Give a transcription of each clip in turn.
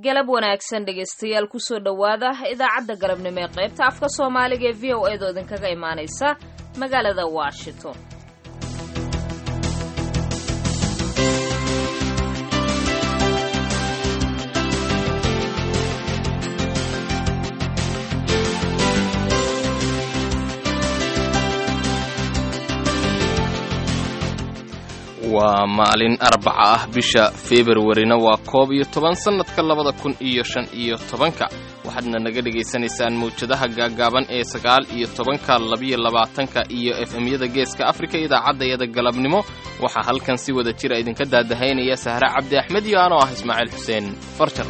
galab wanaagsan dhegaystayaal kusoo dhowaada idaacadda galabnimo ee qaybta afka soomaaliga ee v o eedoo idinkaga imaanaysa magaalada washington waa maalin arbaca ah bisha februarina waa koob iyo toban sannadka labada kun iyo shan iyo tobanka waxaadna naga dhegaysanaysaan mawjadaha gaaggaaban ee sagaal iyo tobanka labiyo labaatanka iyo efemyada geeska afrika idaacaddayada galabnimo waxaa halkan si wada jira idinka daadahaynaya sahre cabdi axmed iyo anoo ah ismaaciil xuseen farjar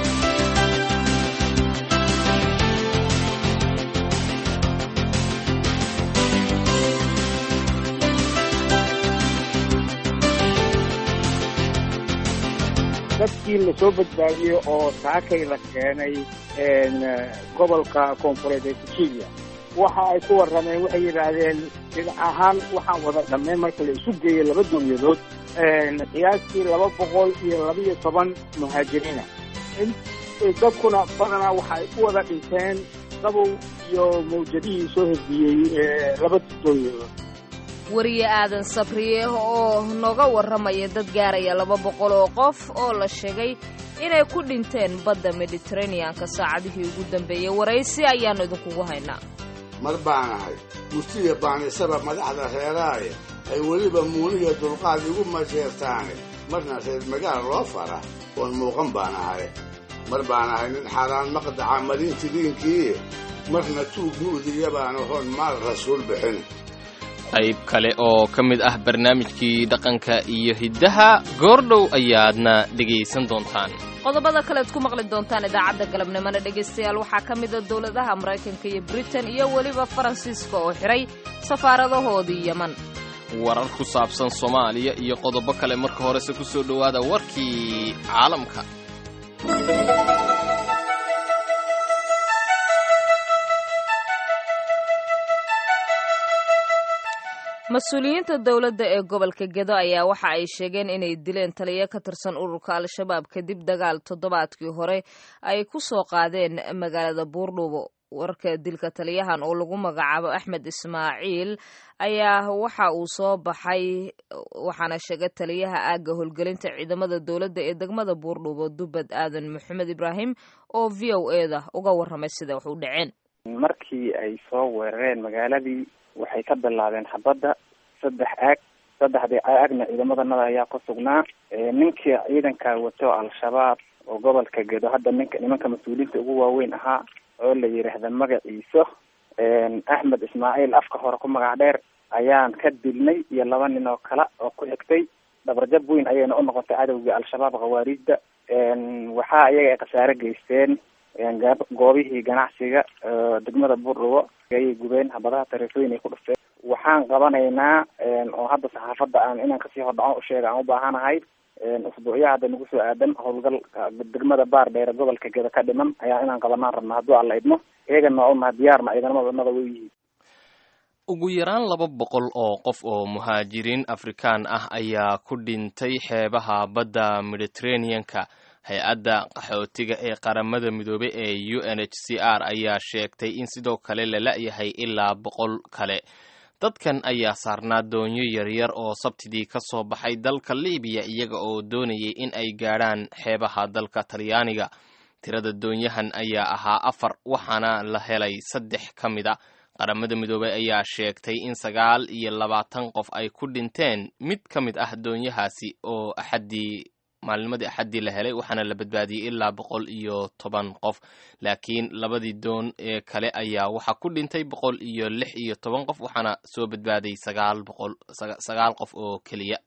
dadkii lasoo badbaadiyey oo saakay la keenay gobolka koonfureed ee sicilia waxa ay ku warrameen waxay yidhaahdeen dhinac ahaan waxaan wada dhammayn marka la isu geeyey laba dowladood qiyaastii laba boqol iyo labaiyo toban muhaajiriina dadkuna badanaa waxa ay u wada dhinteen qabow iyo mawjadihii soo herdiyey laba dowladood wariye aadan sabriye oo nooga warramaya dad gaaraya laba boqol oo qof oo la sheegay inay ku dhinteen badda mediteraneanka saacadihii ugu dambeeyey waraysi ayaannu idinkugu haynaa mar baan ahay murtiya baanisaba madaxda reeraaye ay weliba muuniya dulqaad igu masheertaane marna reer magaal loo fara oon muuqan baan ahay mar baan ahay nin xaaraan maqdaca marintidiinkii marna tuug mu'diya baan ahoon maal rasuul bixin qayb kale oo ka mid ah barnaamijkii dhaqanka iyo hiddaha goordhow ayaadna dhegaysan doontaan qodobada kalead ku maqli doontaan idaacadda galabnimona dhegaystayaal waxaa ka mida dowladaha maraykanka iyo britain iyo weliba faransiiska oo xidhay safaaradahoodii yeman warar ku saabsan soomaaliya iyo qodobo kale marka horese ku soo dhowaada warkii caalamka mas-uuliyiinta dowladda ee gobolka gedo ayaa waxa ay sheegeen inay dileen taliyo ka tirsan ururka al-shabaab kadib dagaal toddobaadkii hore ay ku soo qaadeen magaalada buurdhuubo warka dilka taliyahan oo lagu magacaabo axmed ismaaciil ayaa waxa uu soo baxay waxaana sheegay taliyaha aagga howlgelinta ciidamada dowladda ee degmada buurdhuubo dubad aadan maxamed ibraahim oo v o eda uga warramay sida wax u dhaceen markii ay soo weerareen magaaladii waxay ka bilaabeen xabadda saddex aag saddexdii aagna ciidamadanada ayaa ku sugnaa ninkii ciidanka wato al-shabaab oo gobolka gedo hadda ninka nimanka mas-uuliyiinta ugu waaweyn ahaa oo la yidhaahda magaciiso axmed ismaaciil afka hore ku magac dheer ayaan ka dilnay iyo laba nin oo kale oo ku xigtay dhabarjab weyn ayayna u noqotay cadowgii al-shabaab khawaariijda waxaa iyaga ay khasaare geysteen goobihii ganacsiga degmada buurdhubo ayay gubeen habadaha tariifooyin ay ku dhufteen waxaan qabanaynaa oo hadda saxaafadda aan inaan kasii hordhaco usheega aan ubaahanahay usbuucyaha hadda nagu soo aadan howlgal degmada baar dheere gobolka geda ka dhiman ayaa inaan qabanaan rabna hadduu alla idmo iyagana waa unaha diyaarna ciidamadanada way yihiin ugu yaraan laba boqol oo qof oo muhaajiriin afrikaan ah ayaa ku dhintay xeebaha badda mediteraneanka hay-adda qaxootiga ee qaramada midoobey ee u n h c r ayaa sheegtay in sidoo kale la la-yahay ilaa boqol kale dadkan ayaa saarnaa doonyo yaryar oo sabtidii ka soo baxay dalka libiya iyaga oo doonayay in ay gaadhaan xeebaha dalka talyaaniga tirada doonyahan ayaa ahaa afar waxaana la helay saddex ka mid a qaramada midoobey ayaa sheegtay in sagaal iyo labaatan qof ay ku dhinteen mid ka mid ah doonyahaasi oo axaddii maalnimadii axaddii la helay waxaana la badbaadiyey ilaa boqol iyo toban qof laakiin labadii doon ee kale ayaa waxaa ku dhintay boqol iyo lix iyo toban qof waxaana soo badbaaday sagaal boqol sagaal qof oo keliya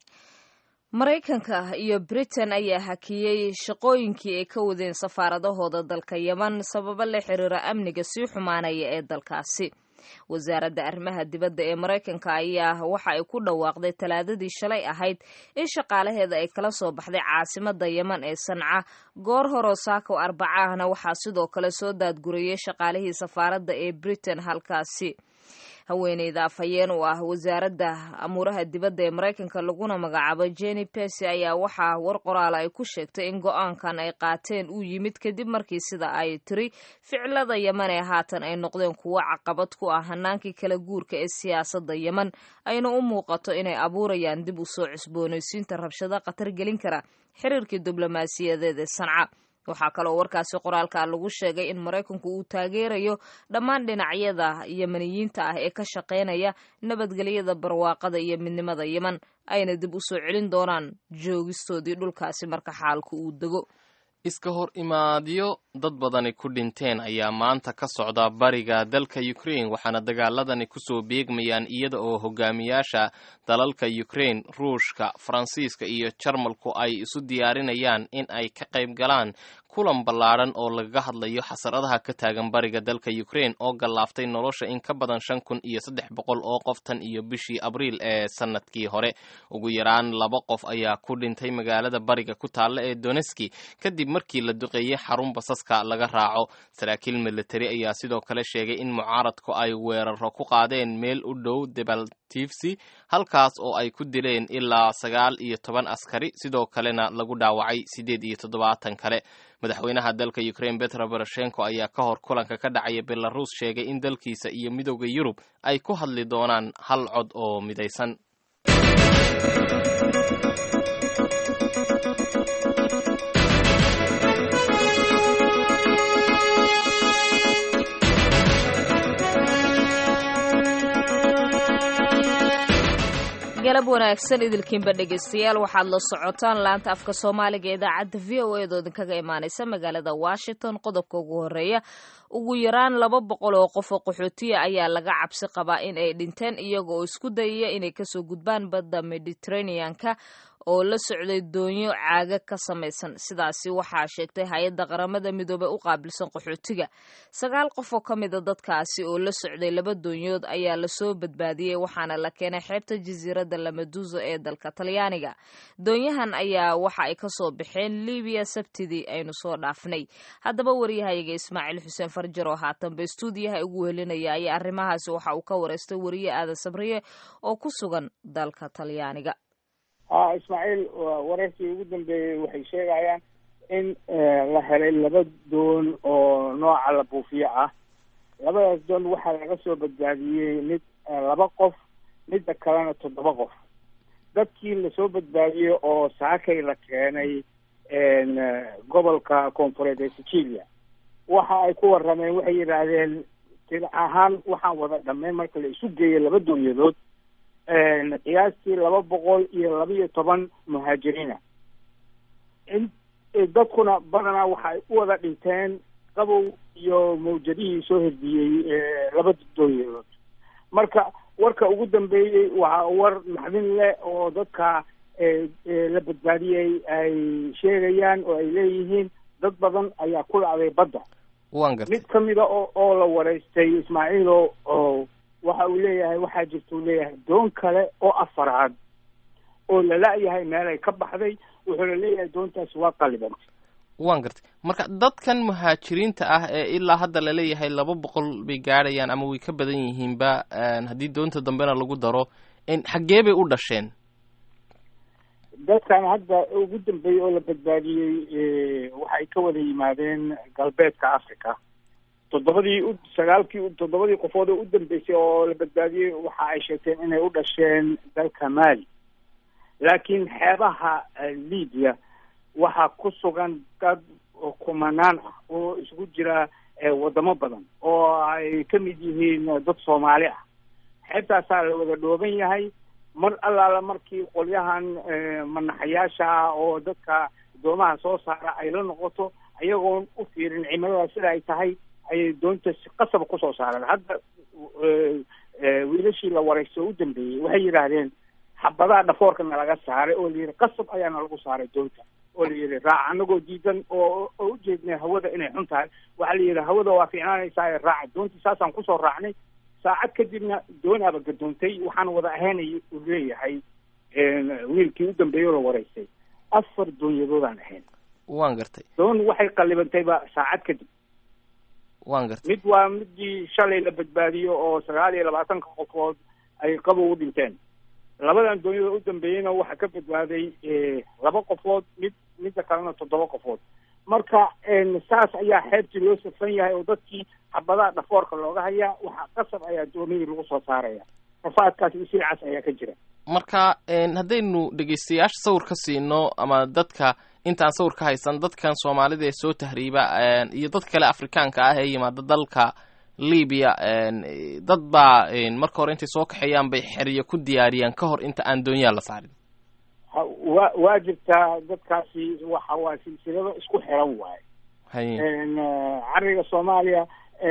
maraykanka iyo britain ayaa hakiyey shaqooyinkii ay ka wadeen safaaradahooda dalka yeman sababo la xiriira amniga sii xumaanaya ee dalkaasi wasaaradda arrimaha dibadda ee maraykanka ayaa waxa ay ku dhawaaqday talaadadii shalay ahayd in shaqaalaheeda ay kala soo baxday caasimadda yeman ee sanca goor horoo saako arbaca ahna waxaa sidoo kale soo daadgurayay shaqaalihii safaaradda ee britain halkaasi haweeneyda afhayeen u ah wasaaradda amuuraha dibadda ee maraykanka laguna magacaabo jenny pesy ayaa waxaa war qoraal ay ku sheegtay in go-aankan ay qaateen uu yimid kadib markii sida ay tiri ficilada yeman ee haatan ay noqdeen kuwo caqabad ku ah hanaankii kala guurka ee siyaasadda yeman ayna u muuqato inay abuurayaan dib u soo cusboonaysiinta rabshado khatar gelin kara xiriirkii diblomaasiyadeed ee sanca waxaa kaloo warkaasi qoraalka lagu sheegay in maraykanku uu taageerayo dhammaan dhinacyada yemaniyiinta ah ee ka shaqaynaya nabadgelyada barwaaqada iyo midnimada yeman ayna dib u soo celin doonaan joogistoodii dhulkaasi marka xaalku uu dego iska hor imaadyo dad badani ku dhinteen ayaa maanta ka socda bariga dalka ukraine waxaana dagaaladani kusoo beegmayaan iyada oo hogaamiyaasha dalalka ukraine ruushka faransiiska iyo jarmalku ay isu diyaarinayaan in ay ka qayb galaan kulan ballaadhan oo lagaga hadlayo xasaradaha ka taagan bariga dalka ukraine oo gallaaftay nolosha in ka badan shan kun iyo saddex boqol oo qof tan iyo bishii abriil ee sanadkii hore ugu yaraan laba qof ayaa ku dhintay magaalada bariga ku taalla ee doneski kadib markii la duqeeyey xarun basaska laga raaco saraakiil militari ayaa sidoo kale sheegay in mucaaradku ay weeraro ku qaadeen meel u dhow debaltifsi halkaas oo ay ku dileen ilaa sagaal iyo toban askari sidoo kalena lagu dhaawacay siddeed iyo toddobaatan kale madaxweynaha dalka ukraine betro poroshenko ayaa ka hor kulanka ka dhacaya belarus sheegay in dalkiisa iyo midowda yurub ay ku hadli doonaan hal cod oo midaysan galab wanaagsan idilkiinba dhegaystayaal waxaad la socotaan laanta afka soomaaliga ee idaacadda v o eedoo idinkaga imaanaysa magaalada washington qodobka ugu horeeya ugu yaraan laba boqol oo qof oo qaxootiya ayaa laga cabsi qabaa in ay dhinteen iyaga oo isku dayaya inay kasoo gudbaan badda mediterraneanka oo la socday doonyo caaga ka samaysan sidaasi waxaa sheegtay hay-adda qaramada midoobey u qaabilsan qaxootiga sagaal qof oo ka mida dadkaasi oo la socday laba doonyood ayaa lasoo badbaadiyey waxaana la keenay xeebta jasiiradda lamaduso ee dalka talyaaniga doonyahan ayaa waxa ay kasoo baxeen libiya sabtidii aynu soo dhaafnay haddaba waryahayaga ismaaciil xuseen farjar oo haatanba stuudiyaha ugu helinaya ayaa arrimahaasi waxa uu ka wareystay wariye aadan sabriye oo ku sugan dalka talyaaniga ha ismaaciil wararkii ugu dambeeyey waxay sheegayaan in la helay laba doon oo nooca la buufiyo ah labadaas doon waxaa laga soo badbaadiyey mid laba qof midda kalena toddoba qof dadkii lasoo badbaadiyey oo saakay la keenay gobolka koonfureed ee sicilia waxa ay ku warrameen waxay yidhaahdeen tir ahaan waxaan wada dhammayn marka la isu geeyay laba doonyadood qiyaastii laba boqol iyo laba iyo toban muhaajiriina in dadkuna badanaa waxay u wada dhinteen qabow iyo mawjadihii soo herdiyey laba doonyadood marka warka ugu dambeeyey waa war maxdin leh oo dadka la badbaadiyey ay sheegayaan oo ay leeyihiin dad badan ayaa ku dhacday badda mid ka mida oo oo la wareystay ismaaciilo oo waxa uu leeyahay waxaa jirta uu leeyahay doon kale oo afaraad oo lala-yahay meelay ka baxday wuxuuna leeyahay doontaasi waa qalibantay waan gartay marka dadkan muhaajiriinta ah ee ilaa hadda laleeyahay laba boqol bay gaadhayaan ama way ka badan yihiinba haddii doonta dambena lagu daro xaggee bay u dhasheen dadkan hadda ugu dambeeyey oo la badbaadiyey waxay ka wada yimaadeen galbeedka africa toddobadii u sagaalkii toddobadii qofood oo u dambeysay oo la badbaadiyey waxa ay sheegteen inay u dhasheen dalka mali laakiin xeebaha libya waxaa ku sugan dad kumanaan ah oo isugu jira wadamo badan oo ay ka mid yihiin dad soomaali ah xeebtaasaa la wada dhooban yahay mar allaala markii qolyahan manaxayaasha ah oo dadka doomaha soo saara ay la noqoto ayagoon u fiirin cimilada sida ay tahay ayay doonta si qasaba kusoo saareen hadda wiilashii la waraysto u dambeeyey waxay yidhaahdeen xabadaha dhafoorka nalaga saaray oo layidhi qasab ayaana lagu saaray doonta oo la yidhi raac anagoo diidan oo oo ujeednay hawada inay xun tahay waxaa la yidhi hawada waa fiicnaanaysaa raaca doontii saasaan kusoo raacnay saacad kadibna doonaaba gadoontay waxaan wada ahaynay uu leeyahay wiilkii u dambeeyey oo la waraystay afar doonyadoodaan ahayn waan gartay doon waxay qallibantayba saacad kadib waan gartay mid waa midii shalay la badbaadiyo oo sagaal iyo labaatanka qofood ay qabow u dhinteen labadan doonyada u dambeeyeyna waxaa ka badbaaday laba qofood mid midda kalena toddoba qofood marka saas ayaa xeebtii loo safan yahay oo dadkii xabadaha dhafoorka looga hayaa waxaa qasab ayaa doonidii lagu soo saaraya rafaadkaas iyo silcaas ayaa ka jira marka haddaynu dhegeystayaasha sawir ka siino ama dadka intaan sawir ka haysan dadkan soomaalida ee soo tahriiba iyo dad kale afrikaanka ah ee yimaada dalka libiya dad baa marka hore intay soo kaxeeyaan bay xeriyo ku diyaariyaan ka hor inta aan doonyaha la saarin wa waa jirtaa dadkaasi waxa waa silsilado isku xiran waaye haye cariga soomaaliya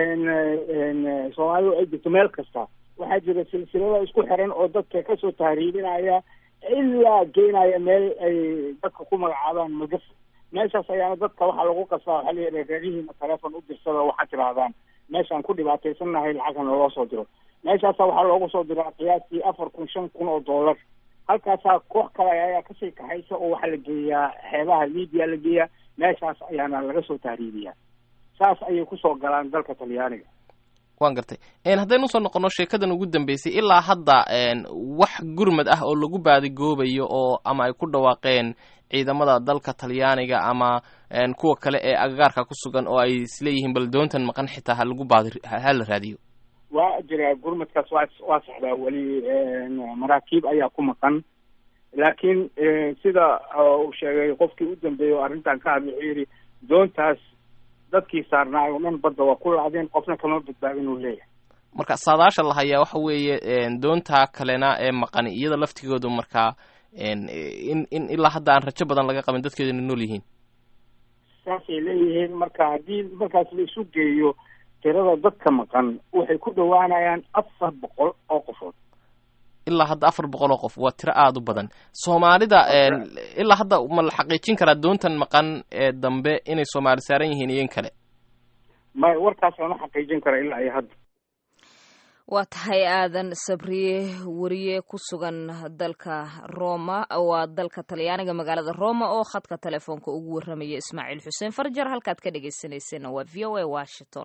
soomaalidu ay jirto meel kasta waxaa jira silsilado isku xiran oo dadka kasoo tahriibinaya ilaa geynaya meel ay dadka ku magacaabaan magaf meeshaas ayaana dadka waxaa lagu qasaa waxaa la yidhaha reerihiina teleefon u dirsada waxaad tirahdaan meeshaan ku dhibaataysannahay lacagna loo soo diro meeshaasa waxaa loogu soo diraa qiyaastii afar kun shan kun oo dollar halkaasaa koox kale ayaa kasii kaxaysa oo waxaa la geeyaa xeebaha libiya la geeyaa meeshaas ayaana laga soo tahriibiyaa saas ayay kusoo galaan dalka talyaaniga waan gartay haddaynu usoo noqono sheekadan ugu dambeysay ilaa hadda wax gurmad ah oo lagu baadigoobayo oo ama ay ku dhawaaqeen ciidamada dalka talyaaniga ama kuwa kale ee agagaarka ku sugan oo ay isleeyihiin bal doontan maqan xitaa ha lagu baadi ha la raadiyo waa jira gurmadkaas waa waa saxdaa weli maraakiib ayaa ku maqan laakiin sida uu sheegay qofkii u dambeeyey oo arrintan ka hadlay wuxuu yidhi doontaas dadkii saarnaay oo dhan badda waa ku laadeen qofna kama badbaadin uu leeyahay marka saadaasha la hayaa waxa weeye doontaa kalena ee maqani iyada laftigoodu markaa in in ilaa hadda aan rajo badan laga qabin dadkeeduna nool yihiin saasay leeyihiin marka haddii markaas la isu geeyo tirada dadka maqan waxay ku dhowaanayaan afar boqol oo qofood ilaa hadda afar boqol oo qof waa tiro aada u badan soomaalida ilaa hadda ma la xaqiijin karaa doontan maqan ee dambe inay soomaali saaran yihiin iyo in kale may warkaas lama xaqiijin kara ilaa iyo hadda waa tahay aadan sabriye wariye ku sugan dalka roma waa dalka talyaaniga magaalada roma oo khadka telefoonka ugu warramaya ismaaciil xuseen farjar halkaad ka dhegeysaneyseen waa v o a washington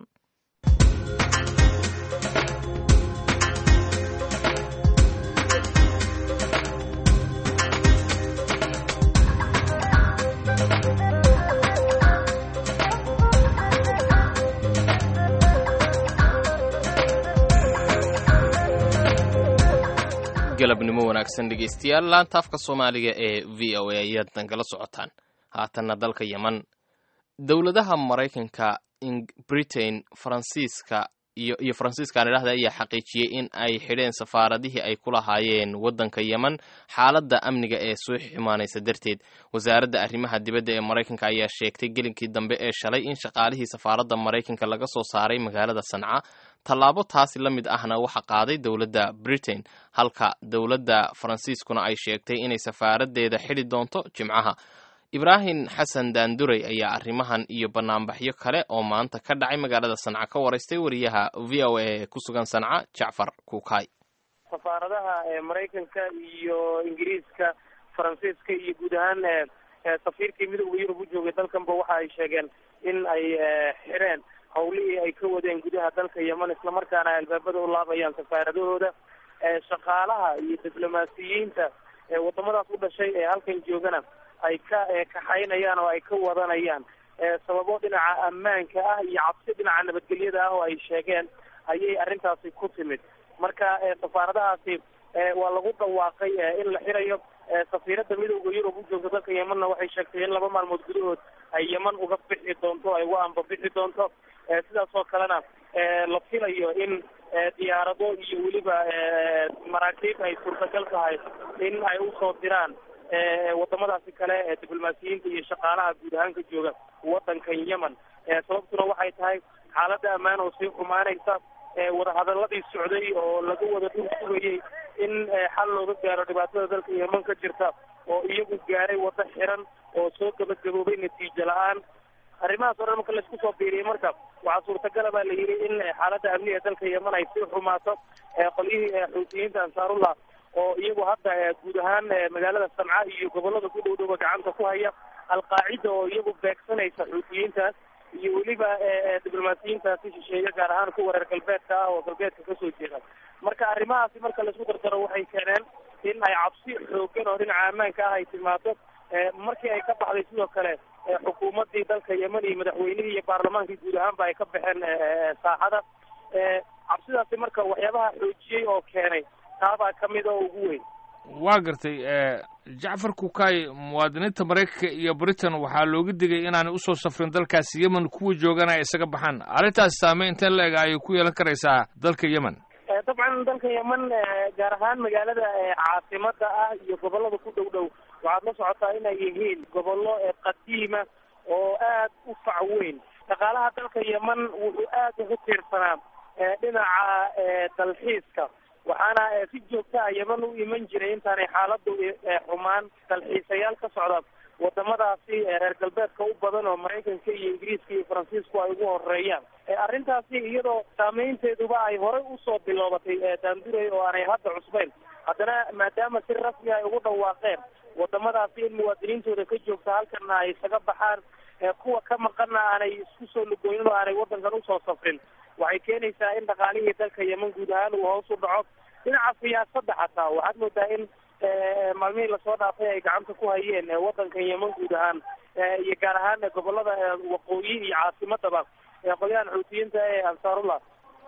galabnimo wanaagsan dhegeystayaal laanta afka soomaaliga ee v o a ayaad nagala socotaan haatanna dalka yeman dowladaha maraykanka britain faransiiska iyo iyo faransiiska aan idhahda ayaa xaqiijiyey in ay xidheen safaaradihii ay ku lahaayeen waddanka yeman xaaladda amniga ee soo xumaanaysa darteed wasaaradda arrimaha dibadda ee maraykanka ayaa sheegtay gelinkii dambe ee shalay in shaqaalihii safaaradda maraykanka laga soo saaray magaalada sanca tallaabo taasi la mid ahna waxa qaaday dowladda britain halka dowladda faransiiskuna ay sheegtay inay safaaraddeeda xidhi doonto jimcaha ibraahim xasan daanduray ayaa arrimahan iyo banaanbaxyo kale oo maanta ka dhacay magaalada sanca ka waraystay wariyaha v o a ee ku sugan sanca jacfar kuukay safaaradaha maraykanka iyo ingiriiska faransiiska iyo guud ahaan safiirkii midowda yurub u joogay dalkanba waxa ay sheegeen in ay xireen hawlihii ay ka wadeen gudaha dalka yeman islamarkaana ay albaabada u laabayaan safaaradahooda shaqaalaha iyo diblomaasiyiinta wadamadaas u dhashay ee halkan joogana ay ka kaxaynayaan oo ay ka wadanayaan sababo dhinaca ammaanka ah iyo cabsi dhinaca nabadgelyada ah oo ay sheegeen ayay arrintaasi ku timid marka safaaradahaasi waa lagu dhawaaqay in la xirayo safiiradda midowda yurub u joogta dalka yemanna waxay sheegtay in laba maalmood gudahood ay yeman uga bixi doonto ay uga ambabixi doonto sidaas oo kalena la filayo in diyaarado iyo weliba maraakiib ay suurtagal tahay in ay usoo diraan wadamadaasi kale ee diblomaasiyiinta iyo shaqaalaha guud ahaan ka jooga wadankan yemen sababtuna waxay tahay xaaladda ammaan oo sii xumaanaysa wadahadaladii socday oo laga wada dhul sugayay in xal looga gaaro dhibaatada dalka yemen ka jirta oo iyagu gaaray wado xiran oo soo gabagaboobay natiijo la-aan arrimahaas o dhan marka laisku soo biiriyay marka waxaa suurtagala baa la yidhi in xaaladda amniga dalka yemen ay sii xumaato qolyihii xuutiyiinta ansaarullah oo iyagu hadda guud ahaan magaalada sanca iyo gobolada ku dhow dhowba gacanta ku haya alqaacida oo iyagu beegsanaysa xuutiyiintaas iyo weliba diblomaasiyiintaasi shisheeye gaar ahaan kuwa reer galbeedka ah oo galbeedka kasoo jeeda marka arrimahaasi marka laisku dardaro waxay keeneen in ay cabsi xoogan oo dhinaca ammaanka ah ay timaado markii ay ka baxday sidoo kale xukuumaddii dalka yemen iyo madaxweynihii iyo baarlamaankii guud ahaanba ay ka baxeen saaxada cabsidaasi marka waxyaabaha xoojiyey oo keenay taabaa kamid oo ugu weyn waa gartay jacfar kukay muwaadiniinta maraykanka iyo britain waxaa looga digay inaanay usoo safrin dalkaasi yemen kuwa joogana ay isaga baxaan arrintaas saameyn inteen la eg ayay ku yeelan karaysaa dalka yemen dabcan dalka yemen gaar ahaan magaalada caasimada ah iyo gobolada ku dhow dhow waxaad la socotaa inay yihiin gobollo qadiima oo aad u fac weyn dhaqaalaha dalka yemen wuxuu aad ugu tiirsanaa dhinaca dalxiiska waxaana si joogta a yemen u iman jiray intaanay xaaladu xumaan dalxiisayaal ka socda wadamadaasi reer galbeedka u badan oo maraykanka iyo ingiriiska iyo faransiisku ay ugu horeeyaan arrintaasi iyadoo saameynteeduba ay horey usoo biloobatay daanduray oo aanay hadda cusbayn haddana maadaama si rasmi ay ugu dhawaaqeen wadamadaasi in muwaadiniintooda ka joogta halkana ay isaga baxaan kuwa ka maqana aanay isku soo lugooyin oo aanay wadankan usoo safrin waxay keenaysaa in dhaqaalihii dalka yemen guud ahaan uu hoos u dhaco dhinaca siyaasadda xataa waxaad moodaa in maalmihii lasoo dhaafay ay gacanta ku hayeen wadankan yemen guud ahaan iyo gaar ahaan gobolada waqooyi iyo caasimadaba qolyahan xuutiyiinta ee ansaarullah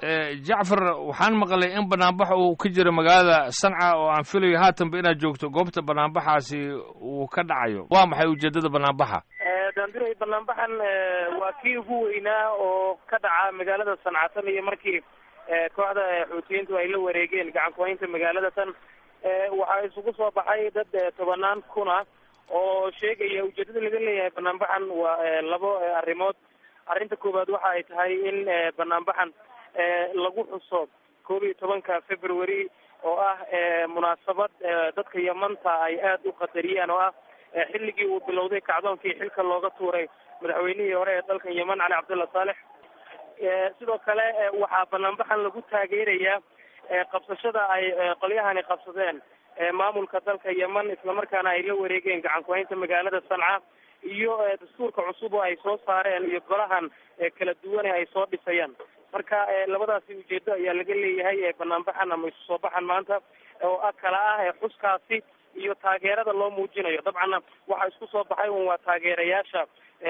jacfar waxaan maqlay in banaanbax uu ka jiro magaalada sanca oo aan filayo haatanba inaad joogto goobta banaanbaxaasi uu ka dhacayo waa maxay ujeedada banaanbaxa daanduray banaanbaxan waa kii ugu weynaa oo ka dhaca magaalada sanca tan iyo markii kooxda xuutiyiintu ay la wareegeen gacan kuhaynta magaalada tan waxaa isugu soo baxay dad tobanaan kun ah oo sheegaya ujeedada laga leeyahay banaanbaxan waa labo arrimood arrinta koowaad waxa ay tahay in banaanbaxan lagu xuso koob iyo tobanka february oo ah munaasabad dadka yamanta ay aad u qadariyaan oo ah xilligii uu bilowday kacdoonkii xilka looga tuuray madaxweynihii hore ee dalkan yemen cali cabdulla saalex sidoo kale waxaa banaanbaxan lagu taageerayaa qabsashada ay qolyahani qabsadeen maamulka dalka yemen islamarkaana ay la wareegeen gacan kuhaynta magaalada sanca iyo dastuurka cusub oo ay soo saareen iyo golahan kala duwane ay soo dhisayaan marka labadaasi ujeedo ayaa laga leeyahay banaanbaxan ama isu soo baxan maanta oo kala ah xuskaasi iyo taageerada loo muujinayo dabcanna waxaa isku soo baxay un waa taageerayaasha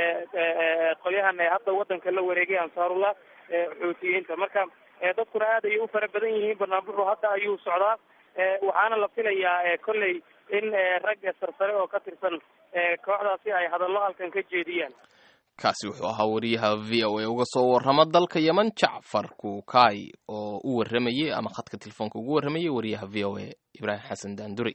qolyahan hadda wadanka la wareegay ansaarullah xuutiyiinta marka dadkuna aad ayay u fara badan yihiin banaanbaxu hadda ayuu socdaa waxaana la filayaa kolley in rag sarsare oo ka tirsan kooxdaasi ay hadallo halkan ka jeediyaan kaasi wuxuu ahaa wariyaha v o a uga soo warrama dalka yemen jacfar kuukay oo u warramayay ama khadka telefoonka ugu warramayay wariyaha v o a ibraahim xasan daanduri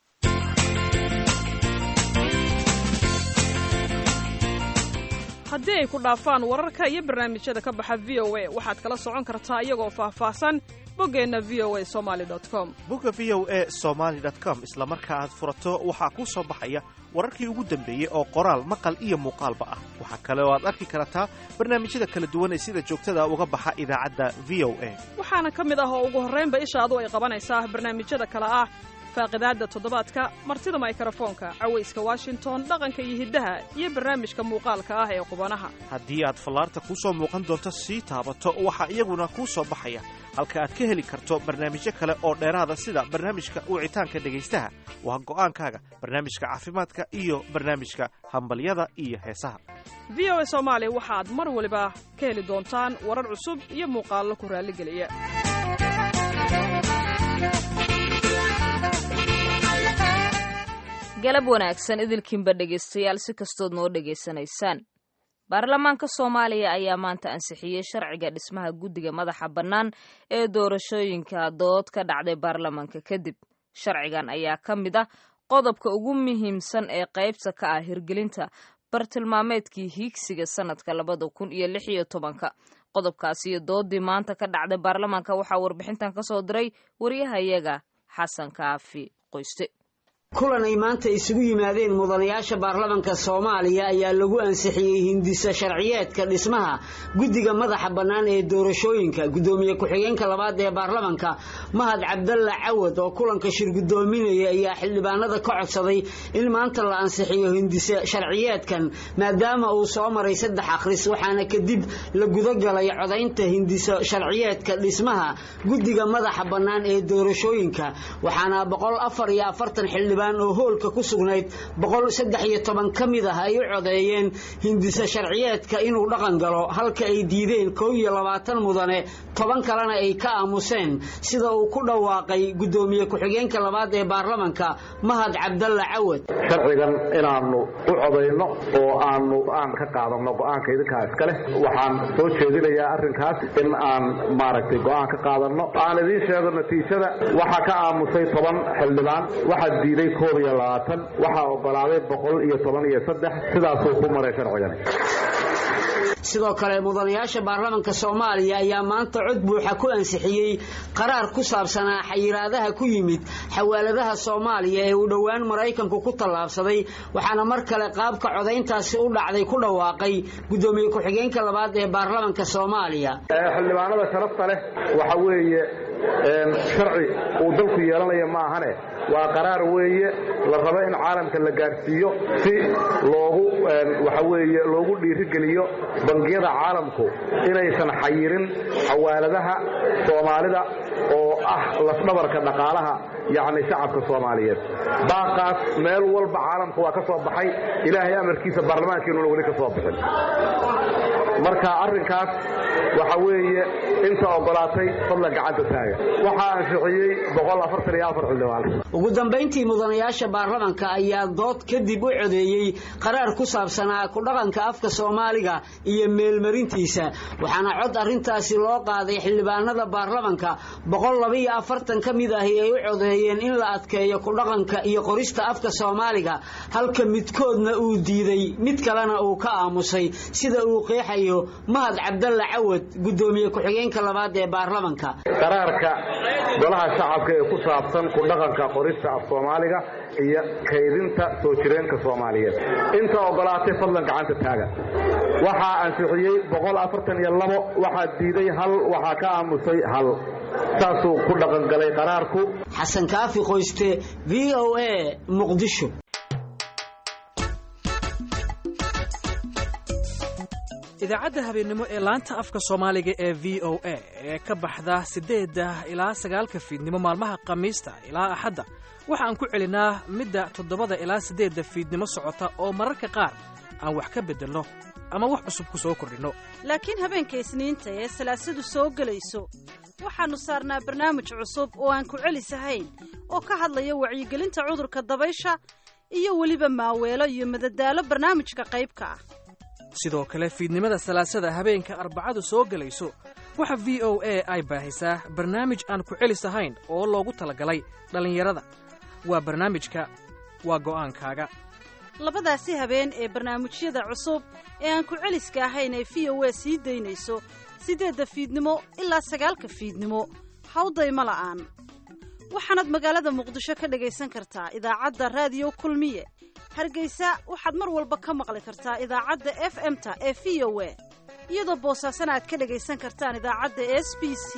haddii ay ku dhaafaan wararka iyo barnaamijyada ka baxa v o a waxaad kala socon kartaa iyagoo faahfaahsan boggeenna v o a somaali com bogga v o a somaali com isla marka aad furato waxaa kuu soo baxaya wararkii ugu dambeeyey oo qoraal maqal iyo muuqaalba ah waxaa kale oo aad arki kartaa barnaamijyada kala duwan ee sida joogtada uga baxa idaacadda v o a waxaana ka mid ah oo ugu horraynba ishaadu ay qabanaysaa barnaamijyada kale ah faaqidaadda toddobaadka martida maykrofoonka cawayska washington dhaqanka iyo hiddaha iyo barnaamijka muuqaalka ah ee qubanaha haddii aad fallaarta kuu soo muuqan doonto sii taabato waxaa iyaguna kuu soo baxaya halka aad ka heli karto barnaamijyo kale oo dheeraada sida barnaamijka wicitaanka dhegaystaha waa go'aankaaga barnaamijka caafimaadka iyo barnaamijka hambalyada iyo heesaha v o a soomaali waxaad mar waliba ka heli doontaan warar cusub iyo muuqaallo ku raalligeliya galab wanaagsan idilkiinba dhegaystayaal si kastood noo dhegaysanaysaan baarlamaanka soomaaliya ayaa maanta ansixiyey sharciga dhismaha guddiga madaxa bannaan ee doorashooyinka dood ka dhacday baarlamaanka kadib sharcigan ayaa ka mid ah qodobka ugu muhiimsan ee qaybta ka ah hirgelinta bartilmaameedkii hiigsiga sanadka labada kun iyo lix iyo tobanka qodobkaasi iyo doodii maanta ka dhacday baarlamaanka waxaa warbixintan ka soo diray waryahayaga xasan kaafi qoyste kulan ay maanta isugu yimaadeen mudanayaasha baarlamanka soomaaliya ayaa lagu ansixiyey hindisa sharciyeedka dhismaha guddiga madaxa bannaan ee doorashooyinka guddoomiye ku-xigeenka labaad ee baarlamanka mahad cabdalla cawad oo kulanka shir guddoominaya ayaa xildhibaanada ka codsaday in maanta la ansixiyo hindisa sharciyeedkan maadaama uu soo maray saddex akhris waxaana kadib la gudagalay codaynta hindisa sharciyeedka dhismaha guddiga madaxa bannaan ee doorashooyinka waxaana boqol afar iyo afartan xildhibaan oo hoolka ku sugnayd boqol saddex iyo toban ka mid ah ay u codeeyeen hindisa sharciyeedka inuu dhaqan galo halka ay diideen kow iyo labaatan mudane toban kalena ay ka aamuseen sida uu ku dhawaaqay guddoomiye ku-xigeenka labaad ee baarlamanka mahad cabdalla cawad sharcigan inaanu u codayno oo aanu aan ka qaadano go-aanka idinkaa iska leh waxaan soo jeedinayaa arrinkaas in aan maaragtay go-aan ka qaadano aan idiin sheego natiijada waxaa ka aamusay toban xildhibaan waxaa diiday koob iyo labaatan waxaa ogolaaday boqol iyo toban iyo saddex sidaasuu ku maray sharcigani sidoo kale mudanayaasha baarlamanka soomaaliya ayaa maanta cod buuxa ku ansixiyey qaraar ku saabsanaa xayiraadaha ku yimid xawaaladaha soomaaliya ee uu dhowaan maraykanku ku tallaabsaday waxaana mar kale qaabka codayntaasi u dhacday ku dhawaaqay guddoomiye ku-xigeenka labaad ee baarlamanka soomaaliya xildhibaanada sharafta leh waxa weeye sharci uu dalku yeelanaya ma ahane waa qaraar weeye la rabo in caalamka la gaadhsiiyo si loogu waxa weeye loogu dhiirigeliyo bangiyada caalamku inaysan xayirin xawaaladaha soomaalida oo ah lafdhabarka dhaqaalaha yacni shacabka soomaaliyeed baaqaas meel walba caalamka waa ka soo baxay ilaahay amarkiisa baarlamaankeenuna weli ka soo bixin marka arrinkaas waxa weeye inta ogolaatay fadlan gacanta taaga waxaa ansixiyey xildhibaan ugu dambayntii mudanayaasha baarlamanka ayaa dood kadib u codeeyey qaraar ku saabsanaa ku dhaqanka afka soomaaliga iyo meelmarintiisa waxaana cod arrintaasi loo qaaday xildhibaanada baarlamanka boqol labaiyo afartan ka mid ahi ay u codeeyeen in la adkeeyo ku dhaqanka iyo qorista afka soomaaliga halka midkoodna uu diiday mid kalena uu ka aamusay sida uu qeexayo mahad cabdalla cawad guddoomiye ku-xigeenka labaad ee baarlamanka qaraarka golaha shacabka ee ku saabsan ku dhaqanka qorista af soomaaliga iyo kaydinta soo jireenka soomaaliyeed inta ogolaatay fadlan gacanta taaga waxaa ansixiyey boqol afartan iyo labo waxaa diiday hal waxaa ka aamusay hal saasuu ku dhaqangalay qaraarku xasan kaafi qoyste v o a muqdisho idaacadda habeennimo ee laanta afka soomaaliga ee v o a ee ka baxda siddeedda ilaa sagaalka fiidnimo maalmaha khamiista ilaa axadda waxaan ku celinaa midda toddobada ilaa siddeedda fiidnimo socota oo mararka qaar aan wax ka beddelno ama wax cusub ku soo kordhinno laakiin habeenka isniinta ee salaasadu soo gelayso waxaannu saarnaa barnaamij cusub oo aan ku celisahayn oo ka hadlaya wacyigelinta cudurka dabaysha iyo weliba maaweelo iyo madadaalo barnaamijka qaybka ah sidoo kale fiidnimada salaasada habeenka arbacadu soo gelayso waxa v o a ay baahisaa barnaamij aan ku celis ahayn oo loogu talagalay dhallinyarada waa barnaamijka waa go'aankaaga labadaasi habeen ee barnaamijyada cusub ee aan ku celiska ahayn ee v o a sii daynayso siddeedda fiidnimo ilaa sagaalka fiidnimo hawdayma la'aan waxaanaad magaalada muqdisho ka dhagaysan kartaa idaacadda raadiyo kulmiye hargeysa waxaad mar walba ka maqli kartaa idaacadda f m-ta ee v o a iyadoo boosaasana aad ka dhagaysan kartaan idaacadda s b c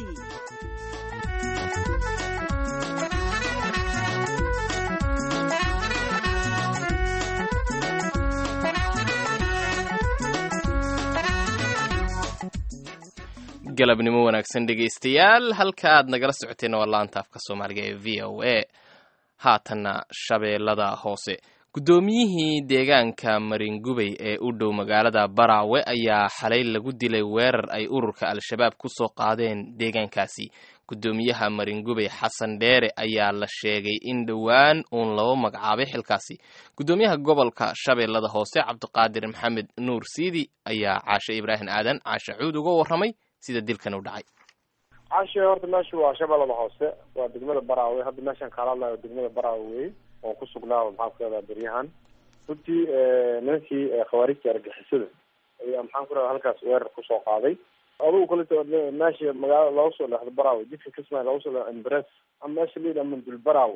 galabnimo wanaagsan dhegaystayaal halka aad nagala socoteen waa laanta afka soomaaliga ee v o a haatanna shabeellada hoose guddoomiyihii deegaanka maringubey ee u dhow magaalada baraawe ayaa xalay lagu dilay weerar ay ururka al-shabaab ku soo qaadeen deegaankaasi guddoomiyaha maringubey xasan dheere ayaa la sheegay in dhowaan uun loo magacaabay xilkaasi guddoomiyaha gobolka shabeellada hoose cabdiqaadir maxamed nuur siidi ayaa caashe ibraahim aadan caashe cuud uga warramay sida dilkan u dhacay cashe horta meesha waa shabeellada hoose waa degmada baraawe hadda meeshaan kaala hadlayo degmada baraawe wey oo ku sugnaa maxaan ku rahdaa beryahan runtii nimankii khawaarijta argixisada ayaa maxaan ku rahdaa halkaas weerar kusoo qaaday adugu kaleta meesha magaalada looga soo leexdo baraawe jidka kismaayo looga soo leexdo embres ama meesha la yidhaha mandul baraawe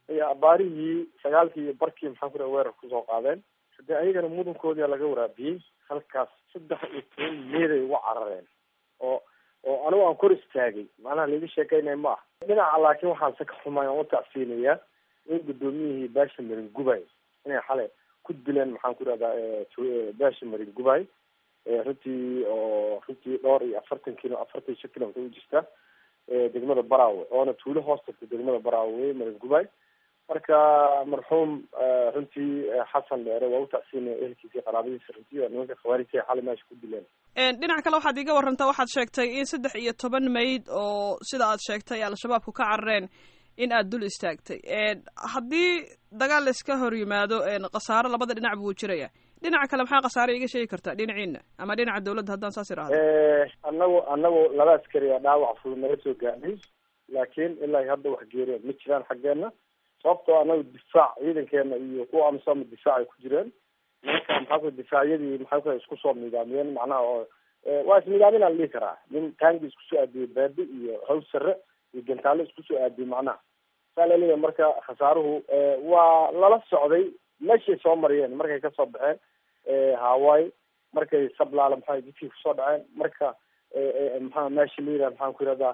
ayaa abaarihii sagaalkii iyo barkii maxaan ku raha weerar kusoo qaadeen hadee ayagana mudankoodii laga waraabiyey halkaas saddex iyo toban meeday uga carareen oo oo anigu aan kor istaagay macnaha laiga sheekeynaya ma ah dhinaca laakiin waxaan se ka xumay aan u tacsiinayaa in guddoomiyihii baasha marin gubay inay xalay ku dileen maxaan ku rahdaa baasha marin gubay runtii oo runtii dhowr iyo afartan kilo afartan iyo shan kilomitr u jirta degmada baraawe oona tuulo hoos tagta degmada baraawe marin gubay marka marxuum runtii xasan dheere waa u tacsiinaya ehelkiisa qaraabadiisa runtii oo nimanka khawaarijta xalay meesha ku dileen dhinac kale waxaad iiga warantaa waxaad sheegtay in saddex iyo toban mayd oo sida aad sheegtay al-shabaabku ka carareen in aad dul istaagtay haddii dagaal layska hor yimaado khasaaro labada dhinac buu jiraya dhinaca kale maxaa khasaare iga sheegi kartaa dhinaciina ama dhinaca dawladda haddaan saas irahdo anagu anagu laba askari oo dhaawac fudud naga soo gaadhay laakiin ilaa hadda wax geereen ma jiraan xaggeena sababtoo anagu difaac ciidankeena iyo kuwa amisom difaac ay ku jireen nimanka maxaa ku difaacyadii maxaa ku isku soo nidaamiyeen macnaha oo waa isnidaaminaa la dhihi karaa nin taangi isku soo aadiyey baadi iyo haws sare iyo gantaalo isku soo aadiyey macnaha saa laleeyahay marka khasaaruhu waa lala socday meeshay soo mariyeen markay kasoo baxeen hawaii markay sablaala maxaa jidkii kusoo dhaceen marka maxaa meesha la yidhaha maxaan ku yihahdaa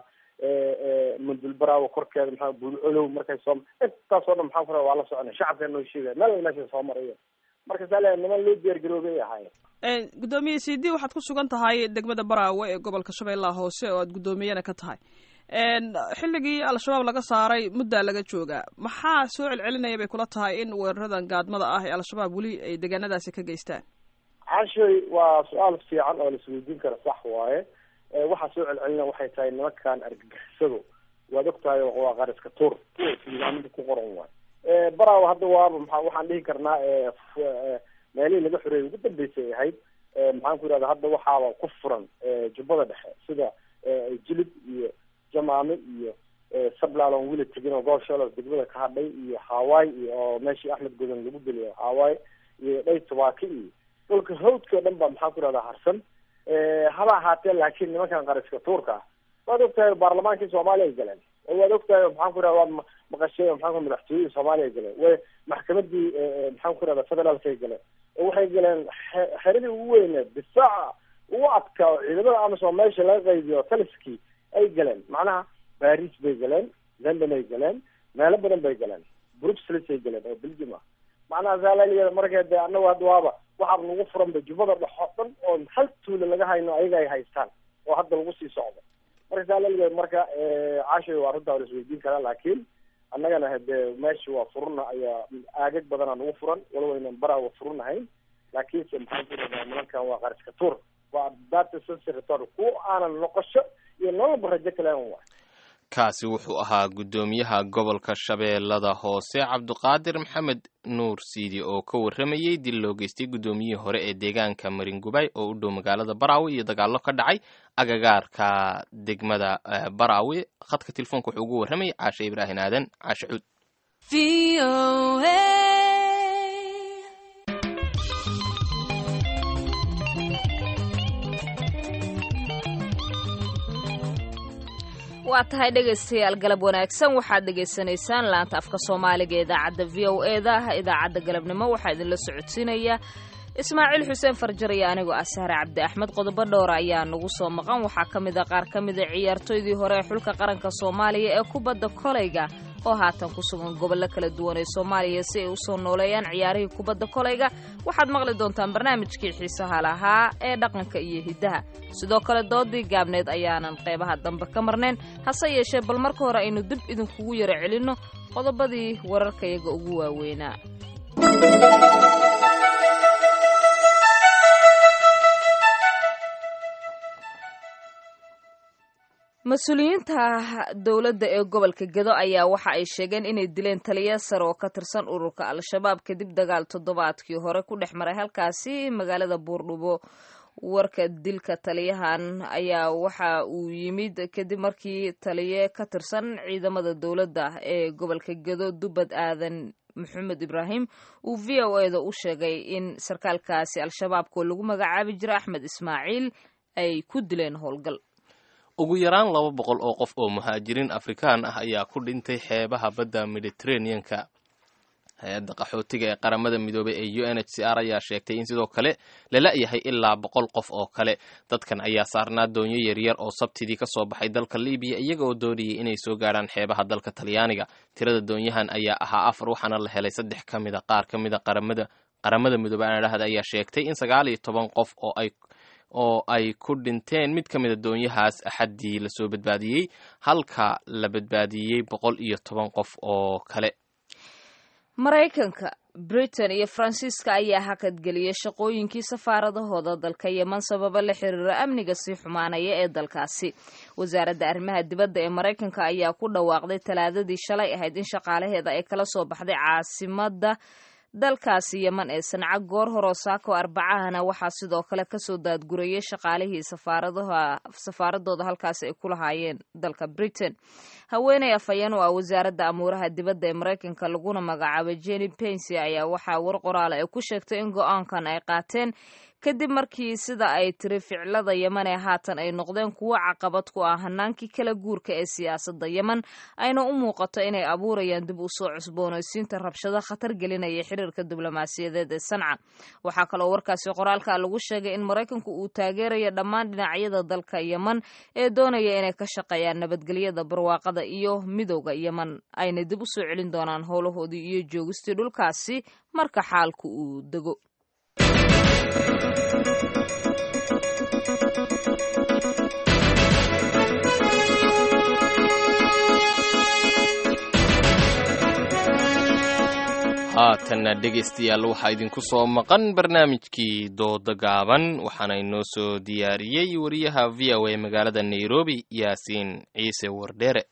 mundul baraawo korkeeda maxaa buulcolow markay soo intaasoo dhan maxaan ku raha waa la soconay shacabka noo sheegaya meel meeshay soo marayeen marka saa leeyahay niman loo diyaargaroobay ahaayeen guddoomiye c d waxaad ku sugan tahay degmada baraawe ee gobolka shabeellaha hoose oo aad guddoomiyana ka tahay xilligii al-shabaab laga saaray muddaa laga joogaa maxaa soo celcelinaya bay kula tahay in weeraradan gaadmada ah ee al-shabaab weli ay deegaanadaasi ka geystaan cashoy waa su-aal fiican oo laisweydiin kara sax waaye waxaa soo celcelina waxay tahay nimankan argagixisadu waad og tahay waa qariska tuur nidaamada ku qoran waay baraawa hadda waaba maa waxaan dhihi karnaa meelihii laga xoreeyay ugu dambeysay ay ahayd maxaan ku yihahda hadda waxaaba ku furan jubbada dhexe sida jilib iyo jamaame iyo sablalon wili tegin oo goosholos degmada ka hadhay iyo hawaii iyo oo meeshii axmed godan lagu geliyo hawaii iyo dhay tubaaki iyo dhulka hawdka o dhan ba maxaan ku yihahdaa harsan haba ahaatee laakiin nimankan qariska tuurka ah waad ogtahay baarlamaankii soomaaliya ay galeen waad ogtahay maxaan ku yihahda waad maqashay maxaan ku madaxtooyadii soomaaliya ay galeen way maxkamadii maxaan ku yihahda federaalka ay galeen waxay galeen xeradii ugu weyneed difaaca ugu adkaa oo ciidamada amisom meesha laga qaybiyo taliskii ay galeen macnaha baris bay galeen london ay galeen meelo badan bay galeen bruxelles ay galeen oo belgium ah macnaha zaalaliya marka de anagu hadda waaba waxaaba nagu furanba jubbada dhexo dhan oo hal tuula laga hayno ayaga ay haystaan oo hadda lagu sii socdo marka zaalaliya marka caashay waa arrintaa la isweydiin karaa laakiin annagana hade meesha waa furuna ayaa aagag badanaa nagu furan walow aynan baraawa furunahayn laakiinse maxaan ku dhadaa nimankan waa qariska tuur waa data sensitor kuwa aanan noqosho iyo nololba rajo kalen waay kaasi wuxuu ahaa guddoomiyaha gobolka shabeellada hoose cabduqaadir maxamed nuur siidi oo ka warramayey dil loo geystay guddoomiyihii hore ee deegaanka maringubay oo u dhow magaalada baraawe iyo dagaallo ka dhacay agagaarka degmada baraawe khadka telefoonka wuxuu ugu warramayay caashe ibraahin aadan caashe cuud waa tahay dhegaystayaal galab wanaagsan waxaad dhegaysanaysaan laanta afka soomaaliga ee idaacadda v o e da idaacadda galabnimo waxaa idinla socodsiinaya ismaaciil xuseen farjar iyo anigoo ah sahre cabdi axmed qodobo dhowra ayaa nagu soo maqan waxaa ka mid a qaar ka mida ciyaartooydii hore ee xulka qaranka soomaaliya ee kubadda kolayga oo haatan ku sugan gobollo kala duwan ee soomaaliya si ay u soo nooleeyaan ciyaarihii kubadda kolayga waxaad maqli doontaan barnaamijkii xiisaha lahaa ee dhaqanka iyo hiddaha sidoo kale doodii gaabneed ayaanan qeybaha dambe ka marnayn hase yeeshee bal marka hore aynu dib idinkugu yaro celinno qodobadii wararkayaga ugu waaweynaa mas-uuliyiinta dowladda ee gobolka gedo ayaa waxa ay sheegeen inay dileen taliya sare oo ka tirsan ururka al-shabaab kadib dagaal toddobaadkii hore ku dhex maray halkaasi magaalada buurdhubo warka dilka taliyahan ayaa waxa uu yimid kadib markii taliye ka tirsan ciidamada dowladda ee gobolka gedo dubad aadan maxamed ibraahim uu v o e da u sheegay in sarkaalkaasi al-shabaabkoo lagu magacaabi jira axmed ismaaciil ay ku dileen howlgal ugu yaraan laba boqol oo qof oo muhaajiriin afrikaan ah ayaa ku dhintay xeebaha badda mediterraneanka hay-adda qaxootiga ee qaramada midoobay ee u n h c r ayaa sheegtay in sidoo kale lala yahay ilaa boqol qof oo kale dadkan ayaa saarnaa doonyo yaryar oo sabtidii ka soo baxay dalka libiya iyaga oo doonayay inay soo gaadhaan xeebaha dalka talyaaniga tirada doonyahan ayaa ahaa afar waxaana la helay saddex ka mid a qaar ka mid a qaramada qaramada midoobey anadhahda ayaa sheegtay in sagaal iyo toban qof oo ay oo ay ku dhinteen mid ka mida doonyahaas axaddii lasoo badbaadiyey halka la badbaadiyey boqol iyo toban qof oo kale maraykanka britain iyo faransiiska ayaa hakadgeliyay shaqooyinkii safaaradahooda dalka yeman sababa la xiriira amniga sii xumaanaya ee dalkaasi wasaaradda arrimaha dibadda ee maraykanka ayaa ku dhawaaqday talaadadii shalay ahayd in shaqaalaheeda ay kala soo baxday caasimadda dalkaasi yeman ee sanca goor horoo saako arbacahana waxaa sidoo kale kasoo daadgurayay shaqaalihii safaaradooda halkaasi ay ku lahaayeen dalka britain haweeney afhayeen oo ah wasaaradda amuuraha dibadda ee maraykanka laguna magacaabay jenny pensy ayaa waxaa war qoraala ay ku sheegtay in go-aankan ay qaateen kadib markii sida ay tiri ficilada yeman ee haatan ay noqdeen kuwo caqabad ku ah hanaankii kala guurka ee siyaasadda yeman ayna u muuqato inay abuurayaan dib u soo cusboonaysiinta rabshado khatar gelinaya xiriirka diblomaasiyadeed ee sanca waxaa kaloo warkaasi qoraalka lagu sheegay in maraykanku uu taageerayo dhammaan dhinacyada dalka yeman ee doonaya inay ka shaqeeyaan nabadgelyada barwaaqada iyo midowda yeman ayna dib u soo celin doonaan howlahoodii iyo joogistii dhulkaasi marka xaalku uu dego haatanna dhegaystayaal waxaa idinku soo maqan barnaamijkii dooda gaaban waxaana inoo soo diyaariyey wariyaha v o a magaalada nairobi yaasiin ciise wardheere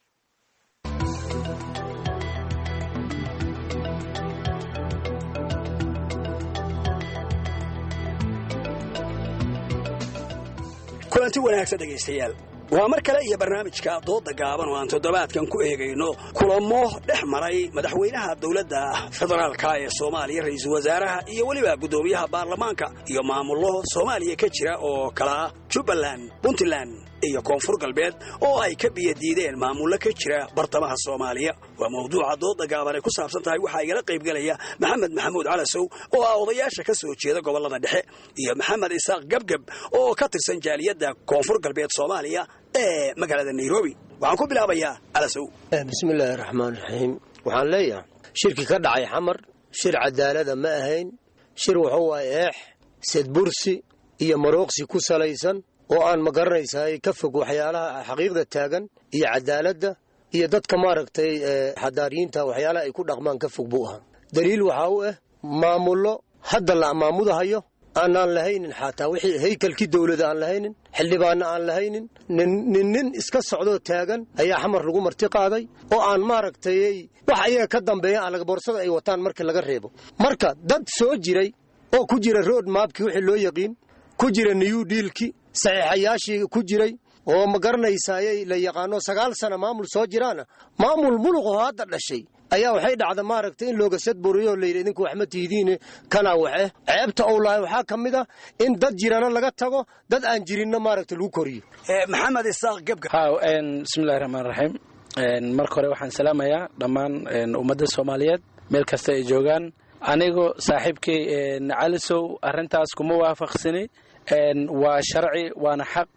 kulanti wanaagsan dhegaystayaal waa mar kale iyo barnaamijka dooda gaaban oo aan toddobaadkan ku eegayno kulamo dhex maray madaxweynaha dowladda federaalka ee soomaaliya ra'iisul wasaaraha iyo weliba guddoomiyaha baarlamaanka iyo maamullo soomaaliya ka jira oo kala ah jubbaland puntland iyo koonfur galbeed oo ay ka biyadiideen maamullo ka jira bartamaha soomaaliya waa mawduuca dooda gaaban ay ku saabsan tahay waxaa igala qaybgelaya maxamed maxamuud calasow oo ah odayaasha ka soo jeeda gobollada dhexe iyo maxamed isaaq gebgeb oo ka tirsan jaaliyadda koonfur galbeed soomaaliya ee magaalada nairobi waxaan ku bilaabayaa calasow bismillaahi raxmaan raxiim waxaan leeyahay shirki ka dhacay xamar shir cadaalada ma ahayn shir wuxuu waay eex sedbursi iyo marooqsi ku salaysan oo aan ma garanaysaay ka fog waxyaalaha xaqiiqda taagan iyo cadaaladda iyo dadka maaragtay xadaariyiinta waxyaalaha ay ku dhaqmaan ka fog buu ahaa daliil waxaa u ah maamullo hadda la maamudahayo aanaan lahaynin xataa wixii haykalkii dowlada aan lahaynin xildhibaanna aan lahaynin nin nin iska socdoo taagan ayaa xamar lagu marti qaaday oo aan maaragtay wax ayaga ka dambeeya aan boorsada ay wataan marka laga reebo marka dad soo jiray oo ku jira road maabkii wixii loo yaqiin ku jira new dealki saxiixayaashii ku jiray oo ma garanaysayay la yaqaano sagaal sana maamul soo jiraana maamul muluqoo hadda dhashay ayaa waxay dhacda maaragtay in looga sadburiyo oo layidhi idinku wax ma tihidiine kanaa waxe ceebta ou lahay waxaa ka mid a in dad jirana laga tago dad aan jirinna maaragta lagu koriyo maxamed isaaq gebga bismillahi raxmaan raxiim marka hore waxaan salaamayaa dhammaan ummadda soomaaliyeed meel kasta ay joogaan anigu saaxiibkay calisow arrintaas kuma waafaqsani waa sharci waana xaq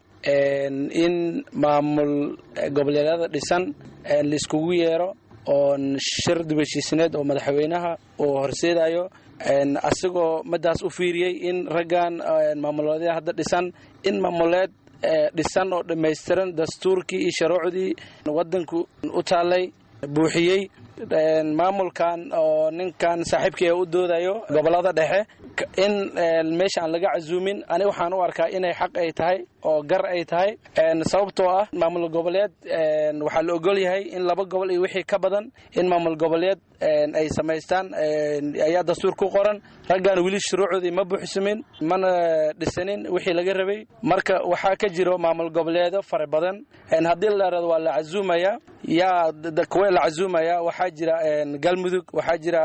in maamul goboleedyada dhisan laiskugu yeero oon shir dibashiisineed oo madaxweynaha uu horseedayo asigoo madaas u fiiriyey in raggan maamuleedyada hadda dhisan in maamuleed dhisan oo dhammaystiran dastuurkii iyo sharuucdii waddanku u taallay buuxiyey maamulkan oo ninkan saaxiibkii u doodayo gobolada dhexe in meesha aan laga casuumin ani waxaan u arkaa inay xaq ay tahay oo gar ay tahay sababtoo ah maamul goboleed waxaa la ogol yahay in laba gobol iyo wixii ka badan in maamul goboleed ay samaystaan ayaa dastuur ku qoran raggan weli shuruucdii ma buuxsamin mana dhisanin wixii laga rabay marka waxaa ka jiro maamul goboleedo fara badan haddii la dharado waa la casuumaya yaa kuwa la casuumaya waxaa waxaa jira galmudug waxaa jira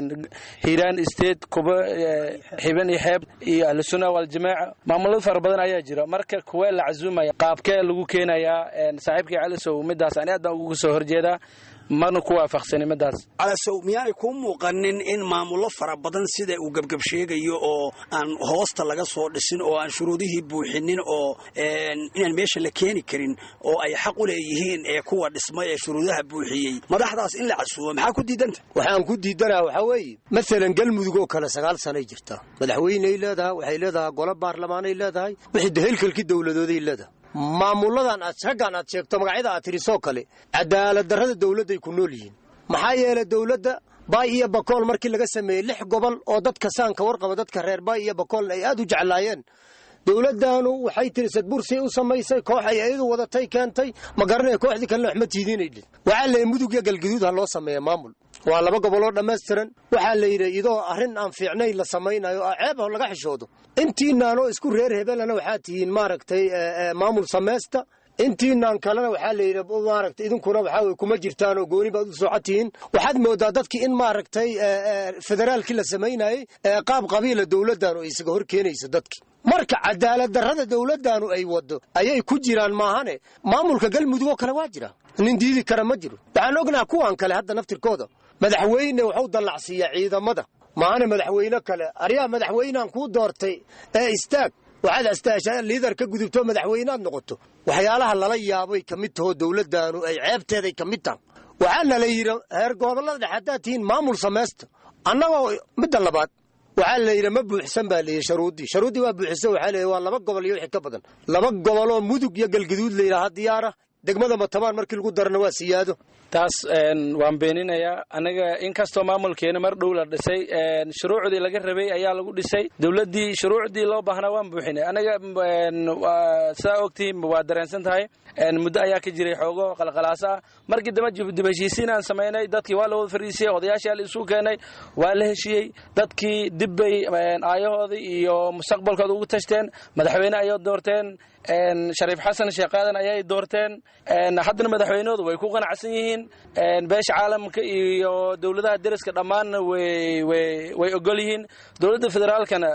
hiiraan state kuba xiban iyo xeeb iyo ahlusuna waljamaaca maamulada fara badan ayaa jira marka kuwee la casuumaya qaabkee lagu keenayaa saaxiibkii calisow midaas ani aad baan uga soo horjeedaa mana ku waafaqsani midaas calasow miyaanay kuu muuqanin in maamullo fara badan sida uu gebgeb sheegayo oo aan hoosta laga soo dhisin oo aan shuruudihii buuxinin oo inaan meesha la keeni karin oo ay xaq u leeyihiin ee kuwa dhismay ee shuruudaha buuxiyey madaxdaas in la casuumo maxaa ku diidanta waxaan ku diidanaa waxaa weeye maalan galmudug oo kale sagaal sanay jirtaa madaxweyney leedahay waxay leedahay golo baarlamaanay leedahay wixii daheelkalkii dowladooday leedahay maamuladan aad raggan aad sheegto magacyada aad tirisoo kale cadaalad darrada dowladday ku nool yihiin maxaa yeelay dowladda baay iyo bakool markii laga sameeyey lix gobol oo dadka saanka warqaba dadka reer baay iyo bakoolna ay aad u jeclaayeen dowladdaanu waxay tiri sadbursay u samaysay koox ay iyadu wadatay keentay ma garanaya kooxdii kalena waxma tiidiinay dhil waxaa la yidhi mudug iyo galgaduud ha loo sameeya maamul waa laba goboloo dhammaystiran waxaa la yidhi idoo arrin aan fiicnayn la samaynayo oo ceeb laga xishoodo intiinaanoo isku reer hebelana waxaa tihiin maaragtay maamul samaysta intiinaan kalena waxaa la yidhi maaragtay idinkuna waxaa weye kuma jirtaan oo gooni baad u socod tihiin waxaad moodaa dadkii in maaragtay federaalkii la samaynayey qaab qabiila dowladdaanu ay isaga hor keenayso dadki marka cadaalad darrada dowladdaanu ay wado ayay ku jiraan maahane maamulka galmudug oo kale waa jira nin diidi kara ma jiro waxaan ognaha kuwan kale hadda naftirkooda madaxweyne waxu dallacsiiyaa ciidamada maahane madaxweyne kale aryaa madaxweynehan kuu doortay ee istaag waxaad astaashaa liidar ka gudubto madaxweyneaad noqoto waxyaalaha lala yaabay ka mid tahoo dowladdaanu ay ceebteeday ka mid taha waxaana la yidhi heer gobollada dhexe haddaad tihiin maamul samaysta annagoo midda labaad waxaa la yidhi ma buuxsan baa layidhi sharuuddii sharuuddii waa buuxsan waxaa layidhi waa laba gobol iyo wixii ka badan laba goboloo mudug iyo galgaduud la yidhaha diyaara degmada matabaan markii lagu darana waa siyaado taas waan beeninayaa anaga inkastoo maamulkeena mar dhow la dhisay shuruucdii laga rabay ayaa lagu dhisay dowladdii shuruucdii loo baahnaa waan buuxinay anaga sidaa ogtihiin waa dareensan tahay muddo ayaa ka jiray xoogo qalqalaasa ah markii dambe dib heshiisiin aan samaynay dadkii waa la wada fariisiyey odayaashii la isu keenay waa la heshiiyey dadkii dib bay aayahoodii iyo mustaqbalkooda ugu tashteen madaxweyne ayay doorteen shariif xasan sheekh aadan ayay doorteen haddana madaxweynahoodu way ku qanacsan yihiin beesha caalamka iyo dowladaha deriska dhammaanna way ogol yihiin dowladda federaalkana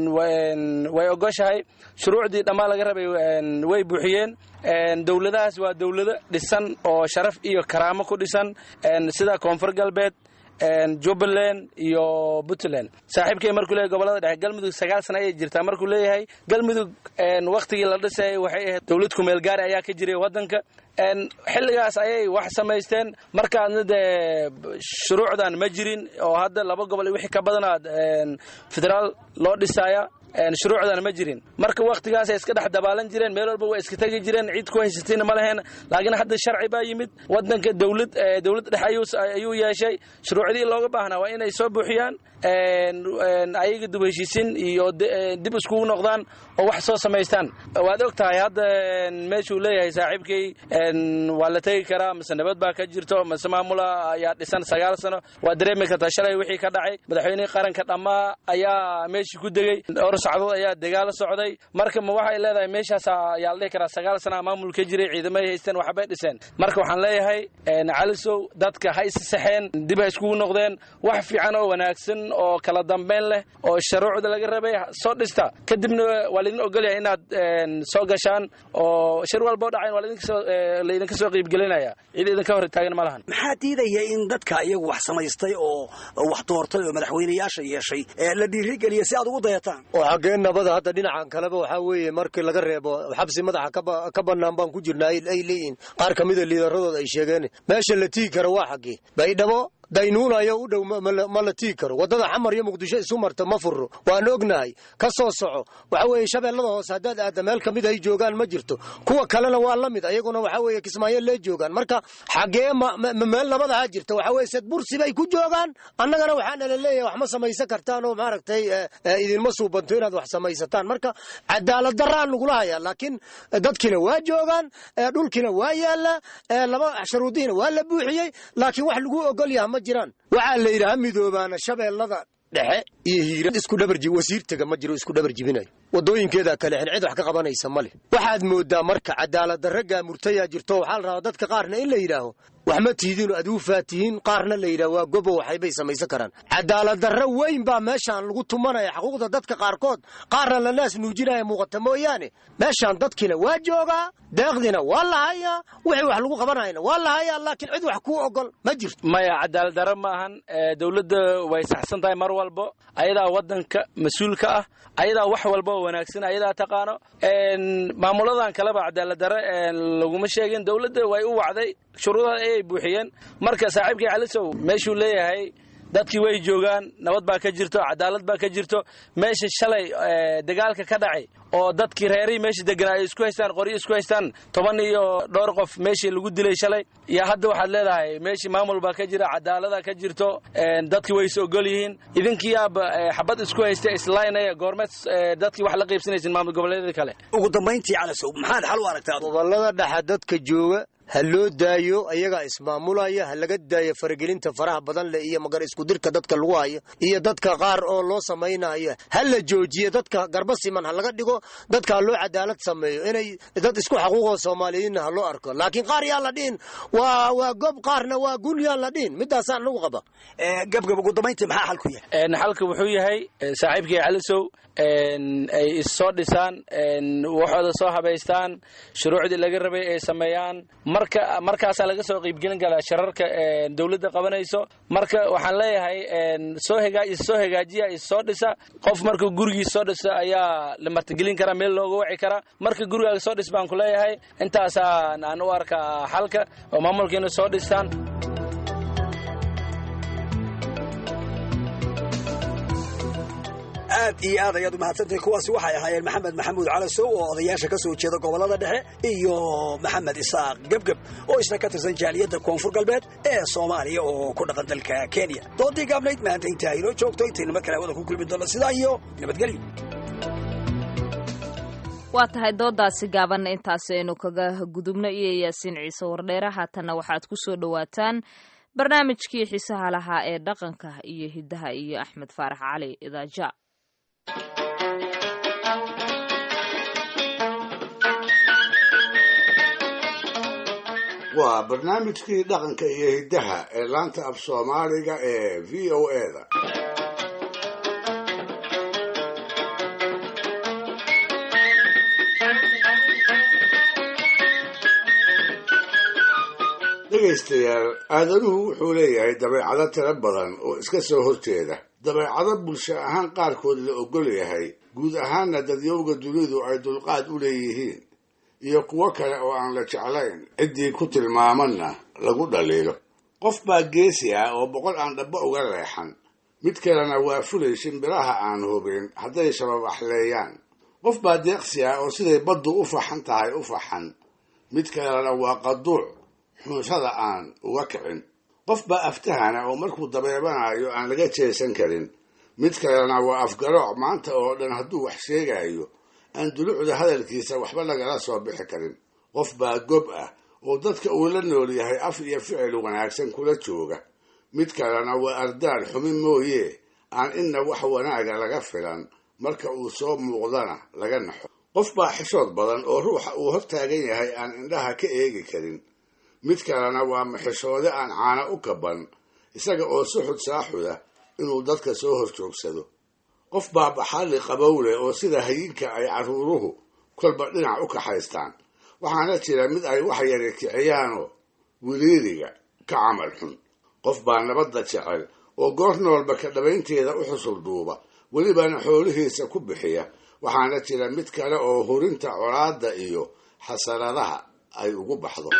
way ogoshahay shuruucdii dhammaan laga rabay way buuxiyeen dowladahaas waa dowlado dhisan oo sharaf iyo karaamo ku dhisan sida koonfur galbeed jubbaland iyo puntland saaxiibkay markuu leeyahy gobolada dhexe galmudug sagaal sana ayay jirtaa markuu leeyahay galmudug wakhtigii la dhisayay waxay ahayd dowlad kumeel gaari ayaa ka jiray waddanka xilligaas ayay wax samaysteen markaadna dee shuruucdan ma jirin oo hadda laba gobol iyo wixii ka badanaad federaal loo dhisaya shuruucdan ma jirin marka wakhtigaasay iska dhex dabaalan jireen meel walba waa iska tegi jireen cid ku haysatayna ma laheen laakiin hadda sharci baa yimid wadanka dowlad dowlad dhexe ayuu yeeshay shuruucdii looga baahnaa waa inay soo buuxiyaan ayaga dib heshiisin iyo dib iskugu noqdaan oo wax soo samaystaan waad og tahay hadda meeshuu leeyahay saaxiibkay waa la tegi karaa mise nabad baa ka jirto mise maamula ayaa dhisan sagaal sano waa dareemi kartaa shalay wixii ka dhacay madaxweynihii qaranka dhammaa ayaa meeshii ku degey dhowr sacdood ayaa dagaalo socday marka ma waxay leedahay meeshaas ayaa la dhihi karaa sagaal sana maamul ka jiray ciidamay haysteen waxbay dhiseen marka waxaan leeyahay calisow dadka ha issaxeen dib ha iskugu noqdeen wax fiican oo wanaagsan oo kala dambeyn leh oo sharuucda laga rabay soo dhista kadibna waa laydin ogolyahay inaad soo gashaan oo shir walbao dhacayn waa laydinka soo qiibgelinaya cid idinka hor taagan ma lahan maxaa diidaya in dadka iyagu wax samaystay oo wax doortay oo madaxweynayaasha yeeshay la dhiirigeliya si aad ugu dayataan oo xaggee nabada hadda dhinacan kaleba waxaa weeye markii laga reebo xabsi madaxa ka bannaan baan ku jirnaa ay leeyihiin qaar ka mida liidaradooda ay sheegeen meesha la tigi kara waa xaggee baydhabo daynuunayo u dhow ma la tigi karo waddada xamar iyo muqdisho isu marta ma furo waan ognahay ka soo soco waxa weeye shabeellada hoose haddaad aadda meel ka mid ay joogaan ma jirto kuwa kalena waa la mid ayaguna waxa weeye kismaayo lee joogaan marka xaggee meel nabadaha jirta waxa weye sedbursi bay ku joogaan annagana waxaana la leeyahay wax ma samaysan kartaan oo maaragtay idinma suubanto inaad wax samaysataan marka cadaalad daraan lagula hayaa laakiin dadkiina waa joogaan dhulkiina waa yaallaa laba sharuudihiina waa la buuxiyey laakiin wax lagu ogol yaha ma jiraan waxaa la yidhi ha midoobaana shabeellada dhexe iyo hiira isku dhabarji wasiirtaga ma jiro isku dhabar jibinayo waddooyinkeedaa kale xen cid wax ka qabanaysa ma leh waxaad mooddaa marka cadaaladdarra gaamurtayaa jirto waxaa la rabaa dadka qaarna in la yidhaaho wax ma tihidiinoo aduufaa tihiin qaarna la yidhaho waa gobo waxaybay samaysan karaan cadaaladdarra weyn baa meeshaan lagu tumanaya xuquuqda dadka qaarkood qaarna la naas nuujinaya muuqata mooyaane meeshaan dadkiina waa joogaa deeqdiina waa la hayaa wixii wax lagu qabanayna waa la hayaa laakiin cid wax kuu ogol ma jirto maya cadaalad darro ma ahan dowladda way saxsan tahay mar walbo ayadaa waddanka mas-uulka ah ayadaa wax walba oo wanaagsan ayadaa taqaano maamuladan kaleba cadaalad darre laguma sheegin dowladda way u wacday shuruudaha ayay buuxiyeen marka saaxiibkii calisow meeshuu leeyahay dadkii way joogaan nabad baa ka jirto cadaalad baa ka jirto meesha shalay dagaalka ka dhacay oo dadkii reerihii meesha deganaa ay isku haystaan qoryo isku haystaan toban iyo dhowr qof meeshii lagu dilay shalay iyo hadda waxaad leedahay meeshii maamul baa ka jira cadaalada ka jirto dadkii way is ogol yihiin idinkiiyaaba xabad isku haysta islaynaya goormeed dadkii wax la qaybsanaysin maamul goboleedyada kale ugu dambayntii calasow maxaad xal u aragtaa gobollada dhexa dadka jooga ha loo daayo ayagaa ismaamulaya ha laga daayo faragelinta faraha badan leh iyo magar iskudirka dadka lagu hayo iyo dadka qaar oo loo samaynayo ha la joojiyo dadka garba siman ha laga dhigo dadka ha loo cadaalad sameeyo inay dad isku xaquuqoo soomaaliyiinna ha loo arko laakiin qaar yaan la dhihin waa waa gob qaarna waa gun yaan la dhihin midaasaan lagu qaba gabgab ugu dambayntii maxaa xalku yahay xalka wuxuu yahay saaxiibkii calisow ay issoo dhisaan waxooda soo habaystaan shuruucdii laga rabay ay sameeyaan marka markaasaa laga soo qiibgelin karaa shararka dowladda qabanayso marka waxaan leeyahay soo hgaa issoo hagaajiya issoo dhisa qof markuu gurigiis soo dhisa ayaa la martigelin karaa meel looga waci karaa marka gurigaaga soo dhis baan ku leeyahay intaasaan aan u arkaa xalka oo maamulkiina soo dhistaan aad iyo aad ayaad umahadsantahay kuwaasi waxay ahaayeen maxamed maxamuud calasow oo odayaasha ka soo jeeda gobollada dhexe iyo maxamed isaaq gebgeb oo isna ka tirsan jaaliyadda koonfur galbeed ee soomaaliya oo ku dhaqan dalka kenya doodii gaabnayd maanta intaa inoo joogto intaynu mar kale hawada ku kulmi doonno sidaa iyo nabadgelyo waa tahay doodaasi gaabanna intaasi aynu kaga gudubno iyo yaasiin ciise wardheere haatanna waxaad ku soo dhowaataan barnaamijkii xiisaha lahaa ee dhaqanka iyo hiddaha iyo axmed faarax cali idaaja waa barnaamijkii dhaqanka iyo hiddaha ee laanta af soomaaliga ee v o eda dhegaystayaal aadanuhu wuxuu leeyahay dabeecado tiro badan oo iska soo horjeeda dabeecado bulsho ahaan qaarkood la ogol yahay guud ahaanna dadyowga dunidu ay dulqaad u leeyihiin iyo kuwo kale oo aan la jeclayn ciddii ku tilmaamanna lagu dhaliilo qof baa geesi ah oo boqol aan dhabbo uga leexan mid kalena waa fulay shimbiraha aan hubin hadday shababaxleeyaan qof baa deeqsi ah oo siday baddu u faxan tahay u faxan mid kalena waa qaduuc xunshada aan uga kicin qof baa aftahana oo markuu dabeebanayo aan laga jeesan karin mid kalena waa afgarooc maanta oo dhan hadduu wax sheegayo aan dulucda hadalkiisa waxba lagala soo bixi karin qof baa gob ah oo dadka uu la nool yahay af iyo ficil wanaagsan kula jooga mid kalena waa ardaal xumi mooye aan inna wax wanaaga laga filan marka uu soo muuqdana laga naxo qof baa xishood badan oo ruuxa uu hortaagan yahay aan indhaha ka eegi karin mid kalena waa maxishoode aan caana u kaban isaga oo suxud saaxuda inuu dadka soo hor joogsado qof baa baxalli qabowle oo sida hayinka ay carruuruhu kolba dhinac u kaxaystaan waxaana jira mid ay wax yari kiciyaanoo wiliiriga ka camal xun qof baa nabadda jecel oo goor noolba ka dhabaynteeda u xusul duuba welibana xoolihiisa ku bixiya waxaana jira mid kale oo hurinta colaadda iyo xasaradaha ay ugu baxdo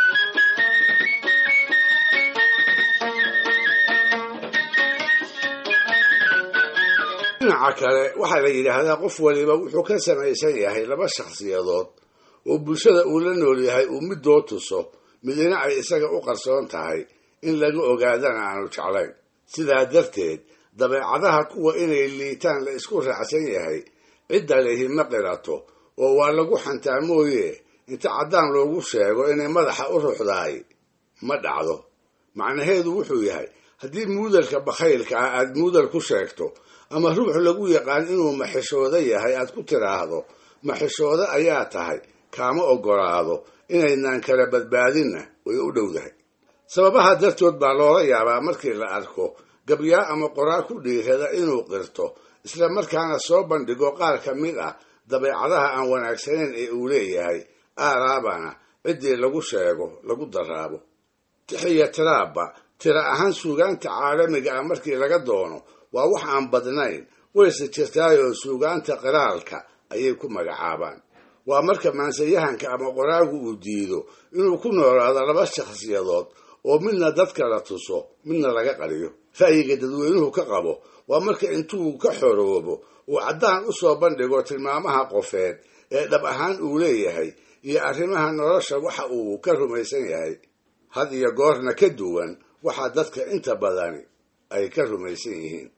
dhinaca kale waxaa la yidhaahdaa qof waliba wuxuu ka samaysan yahay laba shakhsiyadood oo bulshada uu la nool yahay uu midoo tuso midina ay isaga u qarsoon tahay in laga ogaadana aanu jeclayn sidaa darteed dabeecadaha kuwa inay liitaan la isku raacsan yahay cidda lehi ma qirato oo waa lagu xantaa mooye inta caddaan loogu sheego inay madaxa u ruxdahay ma dhacdo macnaheedu wuxuu yahay haddii muudarka bakhaylka ah aad muudar ku sheegto ama ruux lagu yaqaan inuu maxishoodo yahay aad ku tidhaahdo maxishoodo ayaa tahay kaama oggolaado inaynaan kala badbaadinna way u dhowdahay sababaha dartood baa loola yaabaa markii la arko gabyaa ama qoraal ku dhiirada inuu qirto isla markaana soo bandhigo qaar ka mid ah dabeecadaha aan wanaagsanayn ee uu leeyahay aaraabana ciddii lagu sheego lagu daraabo tixiya tiraabba tira ahaan suugaanta caalamiga ah markii laga doono waa wax aan badnayn wayse jirtaayoo suugaanta qiraalka ayay ku magacaabaan waa marka maansayahanka ama qoraagu uu diido inuu ku noolaado laba shakhsiyadood oo midna dadka la tuso midna laga qariyo ra'yiga dadweynuhu ka qabo waa marka intuu ka xoroobo uu caddaan u soo bandhigo tilmaamaha qofeed ee dhab ahaan uu leeyahay iyo arrimaha nolosha waxa uu ka rumaysan yahay had iyo goorna ka duwan waxa dadka inta badani ay ka rumaysan yihiin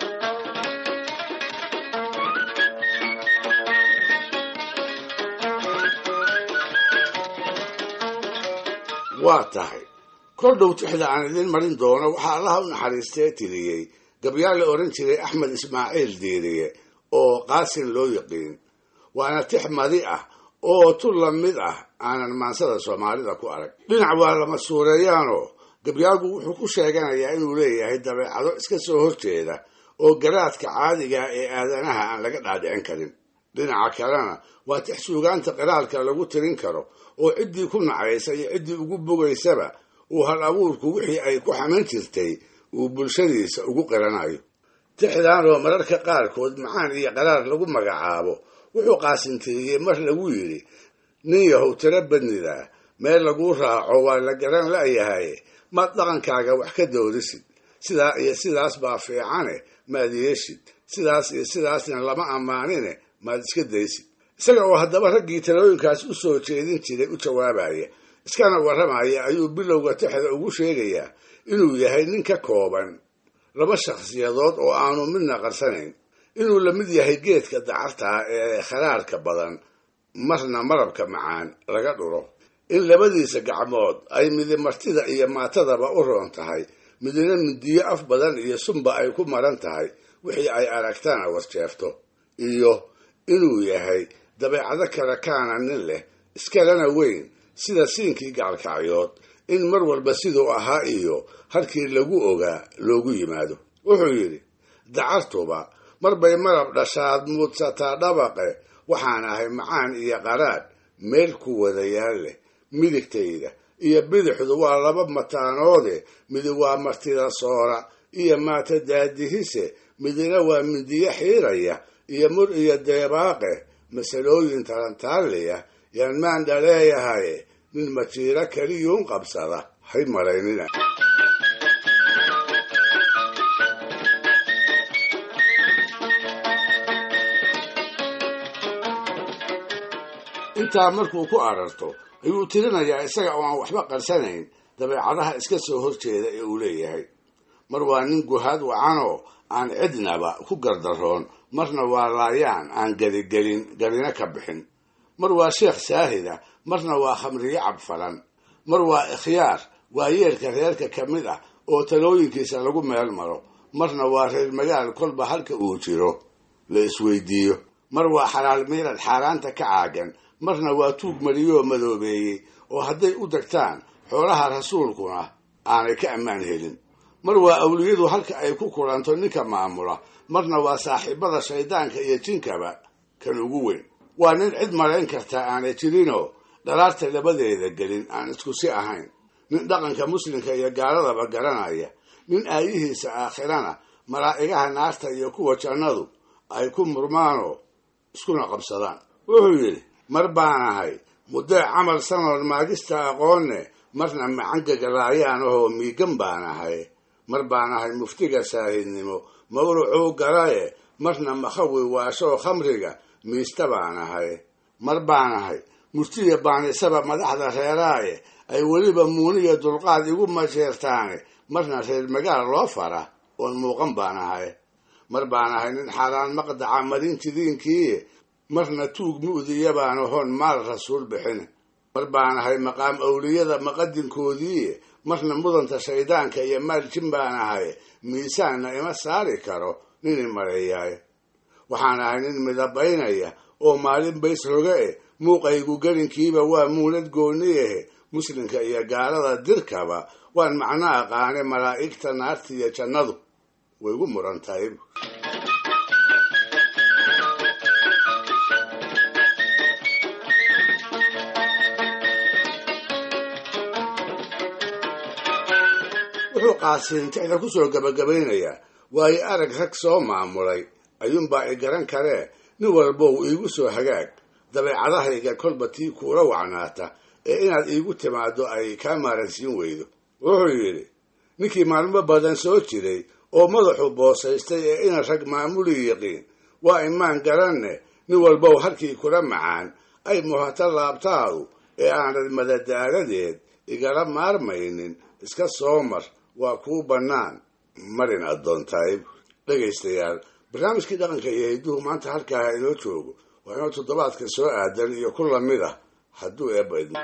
waa tahay kol dhow tixda aan idiin marin doono waxaa allaha u naxariistee tiriyey gabyaa la odhan jiray axmed ismaaciil diiriye oo qaasin loo yaqiin waana tix madi ah oo tun la mid ah aanan maansada soomaalida ku arag dhinac waa lama suureeyaanoo gabyaagu wuxuu ku sheeganayaa inuu leeyahay dabeecado iska soo horjeeda oo garaadka caadiga ee aadanaha aan laga dhaadhicin karin dhinaca kalena waa tix suugaanta qiraalka lagu tirin karo oo ciddii ku nacaysa iyo ciddii ugu bogaysaba uu hal abuurku wixii ay ku xaman jirtay uu bulshadiisa ugu qiranayo tixdan oo mararka qaarkood macaan iyo qaraar lagu magacaabo wuxuu qaasintiriyey mar lagu yidhi nin yahow tiro badnida meel laguu raaco waa la garan la'yahay maad dhaqankaaga wax ka doorisid sidaa iyo sidaas baa fiicane maad yeeshid sidaas iyo sidaasna lama ammaanine maad iska daysid isaga oo haddaba raggii talooyinkaas u soo jeedin jiray u jawaabaya iskana warramaya ayuu bilowga tixda ugu sheegayaa inuu yahay nin ka kooban laba shakhsiyadood oo aanu midna qarsanayn inuu la mid yahay geedka dacartaa ee kharaarka badan marna marabka macaan laga dhuro in labadiisa gacmood ay midi martida iyo maatadaba u roon tahay midna midiyo af badan iyo sunba ay ku maran tahay wixii ay aragtana wasjeefto iyo inuu yahay dabeecado kale kaana nin leh iskalena weyn sida siinkii gacalkacyood in mar walba siduu ahaa iyo halkii lagu ogaa loogu yimaado wuxuu yidhi dacartuba mar bay marab dhashaad muudsataa dhabaqe waxaan ahay macaan iyo qaraadh meel ku wada yaal leh midigtayda iyo bidixdu waa laba mataanoode midi waa martida soora iyo maata daadihise midina waa midiyo xiiraya iyo mur iyo deebaaqe masalooyin talantaaliya yaan maandha leeyahay nin majiiro keliyuun qabsada hay malaynina intaa markuu ku ararto ayuu tirinayaa isaga oo aan waxba qarsanayn dabeecadaha iska soo horjeeda ee uu leeyahay mar waa nin guhaad wacanoo aan cidnaba ku gardaroon marna waa laayaan aan geligelin garina ka bixin mar waa sheekh saahida marna waa khamriyo cabfalan mar waa ikhyaar waa yeelka reerka ka mid ah oo talooyinkiisa lagu meel maro marna waa reer magaal kolba halka uu jiro la isweydiiyo mar waa xalaal miirad xaaraanta ka caagan marna waa tuug mariyoo madoobeeyey oo hadday u degtaan xoolaha rasuulkuna aanay ka ammaan helin mar waa awliyadu halka ay ku kulanto ninka maamula marna waa saaxiibada shaydaanka iyo jinkaba kan ugu weyn waa nin cid malayn kartaa aanay jirinoo dhalaarta labadeeda gelin aan isku si ahayn nin dhaqanka muslimka iyo gaaladaba garanaya nin aayihiisa aakhirana malaa'igaha naarta iyo kuwa jannadu ay ku murmaanoo iskuna qabsadaan wuxuu yidhi mar baan ahay muddee camal sanoon maagista aqoonne marna macangagalaayaan ahoo miigan baan ahay mar baan ahay muftiga saahidnimo mawrucuu galaye marna makhawi waashoo khamriga miista baan ahay mar baan ahay murtiya baanisaba madaxda reeraaye ay weliba muuniya dulqaad igu masheertaane marna reer magaal loo fara oon muuqan baan ahay mar baan ahay nin xaaraan maqdaca marin jidiinkiiye marna tuug mu'diya baan ahoon maal rasuul bixin mar baan ahay maqaam awliyada maqadinkoodiiye marna mudanta shaydaanka iyo maaljin baan ahay miisaanna ima saari karo nin i mareeyaay waxaan ahay nin midabaynaya oo maalin bays roge eh muuqaygu gelinkiiba waa muulad gooni ahe muslimka iyo gaalada dirkaba waan macno aqaane malaa'igta naarta iyo jannadu way gu muran tahay wuxuu qaasiintixda ku soo gabagabaynayaa waayo arag rag soo maamulay ayuunbaa i garan karee nin walbow iigu soo hagaag dabeecadahayga kolba tii kuula wacnaata ee inaad iigu timaaddo ay kaa maaransiin weydo wuxuu yidhi ninkii maalmo badan soo jiray oo madaxu boosaystay ee ina rag maamuli yiqiin waa imaan garanne nin walbow halkii kula macaan ay muhata laabtaadu ee aanad madadaaladeed igala maarmaynin iska soo mar waa kuu bannaan marin addoontahay dhegaystayaal barnaamijkii dhaqanka iyo hidduhu maanta halkaa inoo joogo waa inoo toddobaadka soo aadan iyo ku lamid ah hadduu eebba idmo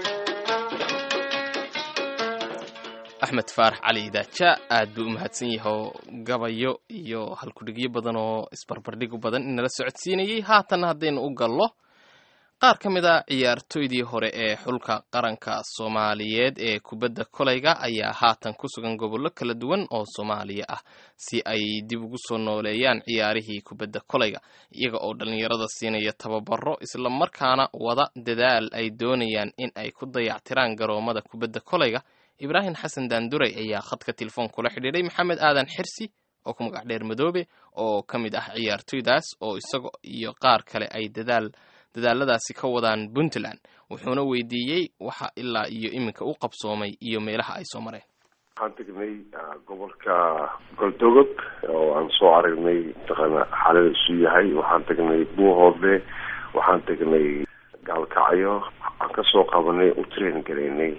axmed faarax cali idaaja aad buu u mahadsan yahay gabayo iyo halkudhigyo badan oo isbarbardhigu badan inala socodsiinayay haatanna haddaynu u gallo qaar ka mid a ciyaartoydii hore ee xulka qaranka soomaaliyeed ee kubadda kolayga ayaa haatan ku sugan gobollo kala duwan oo soomaaliya ah si ay dib ugu soo nooleeyaan ciyaarihii kubadda kolayga iyaga oo dhallinyarada siinaya tababaro islamarkaana wada dadaal ay doonayaan in ay ku dayactiraan garoomada kubadda kolayga ibraahim xasan daanduray ayaa khadka telefoon kula xidhiidhay maxamed aadan xirsi oo ku magac dheer madoobe oo ka mid ah ciyaartoydaas oo isaga iyo qaar kale ay dadaal dadaaladaasi ka wadaan puntland wuxuuna weydiiyey waxa ilaa iyo iminka u qabsoomay iyo meelaha ay soo mareen waxaan tegnay gobolka goldogog oo aan soo aragnay mataqaana xaalada isu yahay waxaan tegnay buuhoodle waxaan tegnay gaalkacyo waxaan kasoo qabanay u train garaynay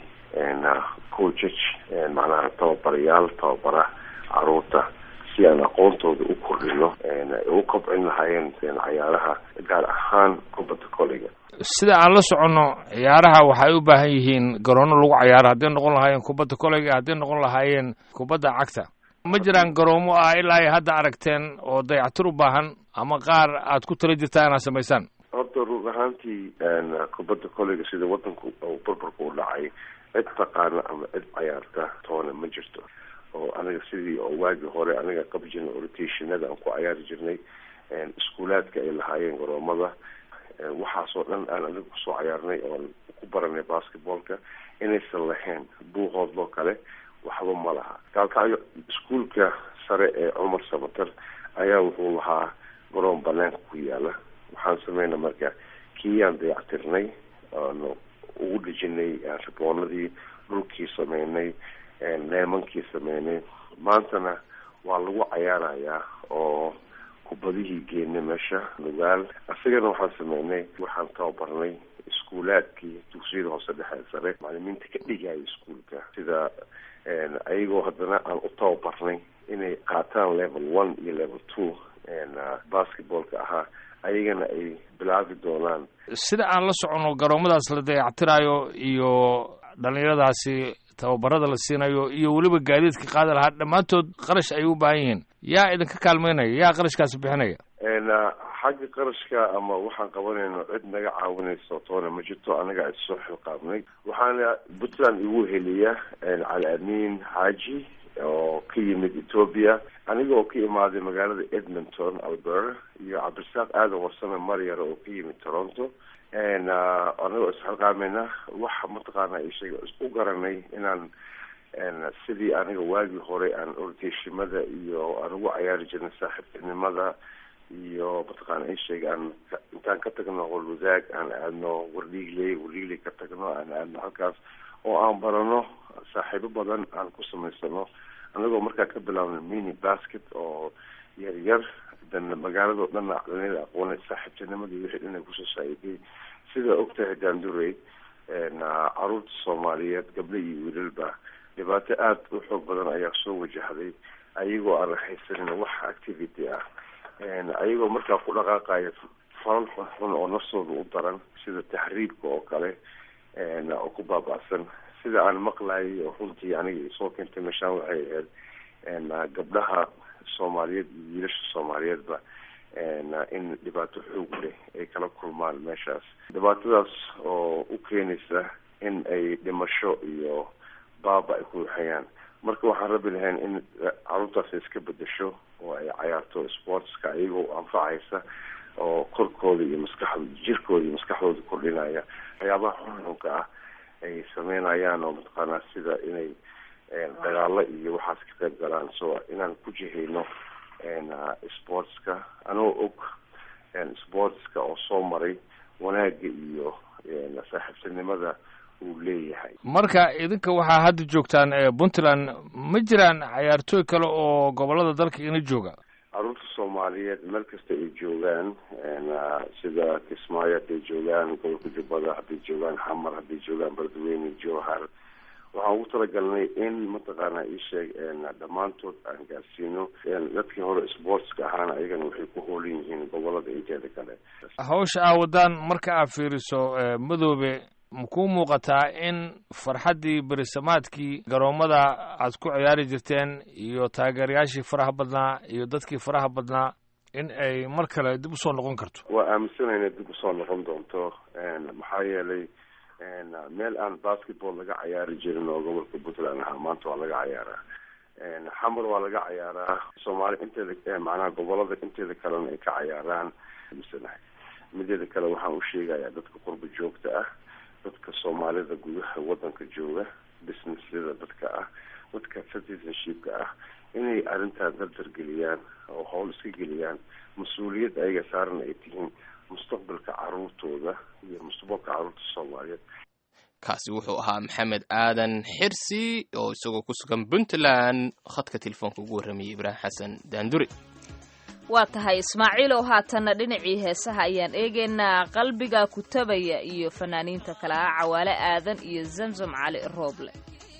coachag macnaha tababarayaal tababara caruurta si aan aqoontooda u kordhino u kobcin lahaayeen cayaaraha gaar ahaan kubadda koleyga sida aan la soconno ciyaaraha waxay u baahan yihiin garoono lagu cayaaro hadday noqon lahaayeen kubadda koleyga hadday noqon lahaayeen kubadda cagta ma jiraan garoomo ah ilaa ay hadda aragteen oo dayactir u baahan ama qaar aad ku tala jirtaa inaad samaysaan horta run ahaantii kubadda koleyga sida wadanku uu barbarka u dhacay cid taqaana ama cid cayaarta toona ma jirto oo aniga sidii oo waagii hore aniga qabi jirnay oritationada aan ku cayaari jirnay iskuulaadka ay lahaayeen garoomada waxaasoo dhan aan aniga kusoo cayaarnay oon ku baranay basketballka inaysan lahayn buuhoodloo kale waxba ma laha gaalkacyo iskuulka sare ee cumar samater ayaa wuxuu lahaa garoon banaanka ku yaala waxaan sameynay marka kiiyaan dayactirnay oonu ugu dhejinay riboonadii dhulkii sameynay neemankii sameynay maantana waa lagu cayaarayaa oo kubadihii geenay meesha nugaal isagana waxaan sameynay waxaan tababarnay iskuulaadkii dugsiyada hoose dhexe sare macalimiinta ka dhigaya iskuulka sida ayagoo haddana aan u tababarnay inay qaataan level one iyo level two basketballka ahaa ayagana ay bilaabi doonaan sida aan la soconno garoomadaas la dayactirayo iyo dhallinyaradaasi tababarada la siinayo iyo weliba gaadiidka qaadi lahaa dhammaantood qarash ay u baahan yihiin yaa idinka kaalmeynaya yaa qarashkaasi bixinaya xagga qarashka ama waxaan qabanayno cid naga caawinayso toona ma jirto anaga is soo xilqaabnay waxaana puntland igu heliya cali amiin xaaji oo ka yimid ethoobia aniga oo ka imaaday magaalada edmonton alberta iyo cabdirasaaq aadan warsame maryar oo ka yimid toronto anagoo isxilqaamayna waxa mataqaana ishaga u garanay inaan sidii aniga waagii hore aan orteshimada iyo aan ugu cayaari jirnay saaxiibtinimada iyo mataqaana isheega aan intaan ka tagno holwadaag aan aadno wardhiigley wardhiigley ka tagno aan aadno halkaas oo aan barano saaxiibo badan aan ku samaysano anagoo markaa ka bilaabnay mini basket oo yar yar dan magaalado dhan dhalinyada aqoonay saaxiibtinimadii wixii dhan ay kusoo saa'iday sida ogtahay daandurey caruurta soomaaliyeed gabdho iyo wiilalba dhibaato aada u xoog badan ayaa soo wajahday ayagoo aan haysanin wax activity ah ayagoo markaa ku dhaqaaqaya falal xunxun oo naftooda u daran sida taxriibka oo kale oo ku baaba'san sida aan maqlayay oo runtii aniga isoo keentay meeshaan waxay ahayd gabdhaha soomaaliyeed iyo wiilasha soomaaliyeedba in dhibaato xoog leh ay kala kulmaan meeshaas dhibaatadaas oo u keenaysa in ay dhimasho iyo baaba ay ku waxayaan marka waxaan rabi lahayn in caruurtaas ay iska bedesho oo ay cayaarto sportska iyagoo anfacaysa oo korkooda iyo maskaxda jirkooda iyo maskaxdooda kordhinaya waxyaabaha xunxunka ah ay sameynayaan oo mataqaanaa sida inay dagaalo iyo waxaas ka qayb galaan so inaan ku jihayno sportska anoo og sportska oo soo maray wanaaga iyo saaxiibtinimada uu leeyahay marka idinka waxaa hadda joogtaan puntland ma jiraan cayaartooy kale oo gobolada dalka ina jooga caruurta soomaaliyeed meel kasta ay joogaan sida kismaayo hadday joogaan gobolka jubbada hadday joogaan xamar hadday joogaan beledweyne jowhar waxaan ugu talagalnay in mataqaana isheeg dhammaantood aan gaarsiino dadkii hore sportska ahaana ayagana waxay ku hoolan yihiin gobolada inteeda kale hawsha aa wadaan marka aad fiiriso madoobe makuu muuqataa in farxaddii berisamaadkii garoomada aad ku ciyaari jirteen iyo taageerayaashii faraha badnaa iyo dadkii faraha badnaa in ay mar kale dib usoo noqon karto waa aaminsanayna dib usoo noqon doonto maxaa yeelay meel aan basketball laga cayaari jirin oo gobolka puntland ahaa maanta waa laga cayaaraa xamar waa laga cayaaraa soomaali inteeda macnaha gobolada inteeda kalena ay ka cayaaraan misanahay mideeda kale waxaan u sheegayaa dadka qurba joogta ah dadka soomaalida gudaha wadanka jooga businessyada dadka ah dadka citizenshipka ah inay arrintaa dardargeliyaan oo howl iska geliyaan mas-uuliyadda ayaga saaran ay tihiin mustaqbalka caruurtooda iyo mustaqbalka caruurta soomaaliyeed kaasi wuxuu ahaa maxamed aadan xirsi oo isagoo ku sugan puntland khadka telefoonka ugu warramayay ibraahim xasan daanduri waa tahay ismaaciilow haatanna dhinacii heesaha ayaan eegaynaa qalbiga kutabaya iyo fanaaniinta kale ah cawaale aadan iyo zamzam cali rooble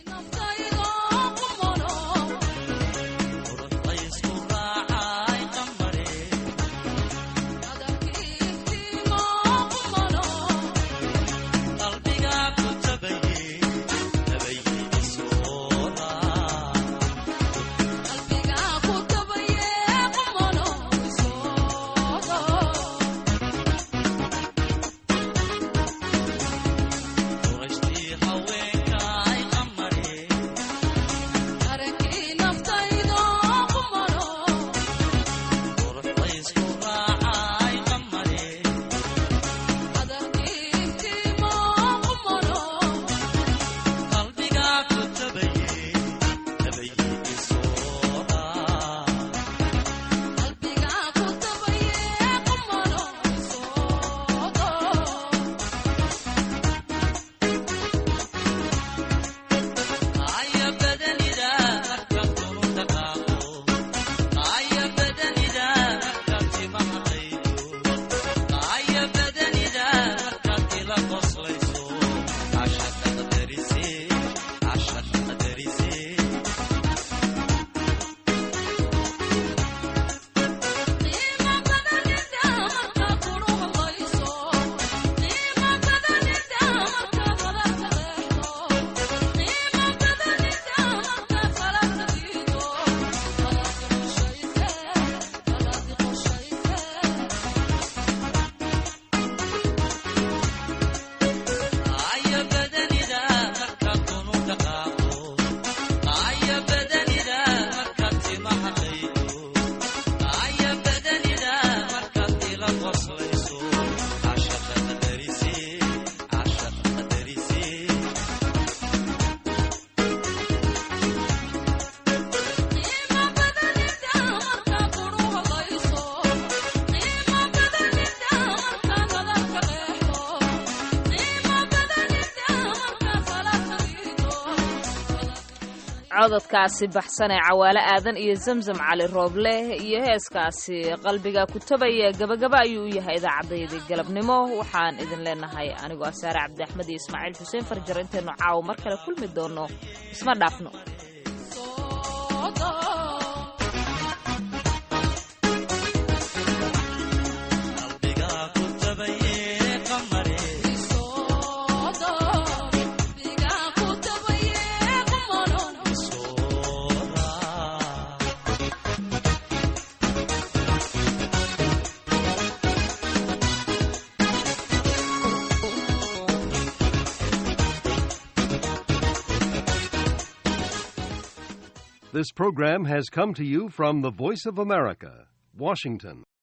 cododkaasi baxsan ee cawaale aadan iyo zamzam cali rooble iyo heeskaasi qalbiga kutabaya gabagaba ayuu u yahay idaacaddayadii galabnimo waxaan idin leenahay anigoo asaare cabdi axmed iyo ismaaciil xuseen farjar intaynu caawo mar kale kulmi doono isma dhaafno Qalbiga ku tabaye qamare This program has come to you from the Voice of America, Washington.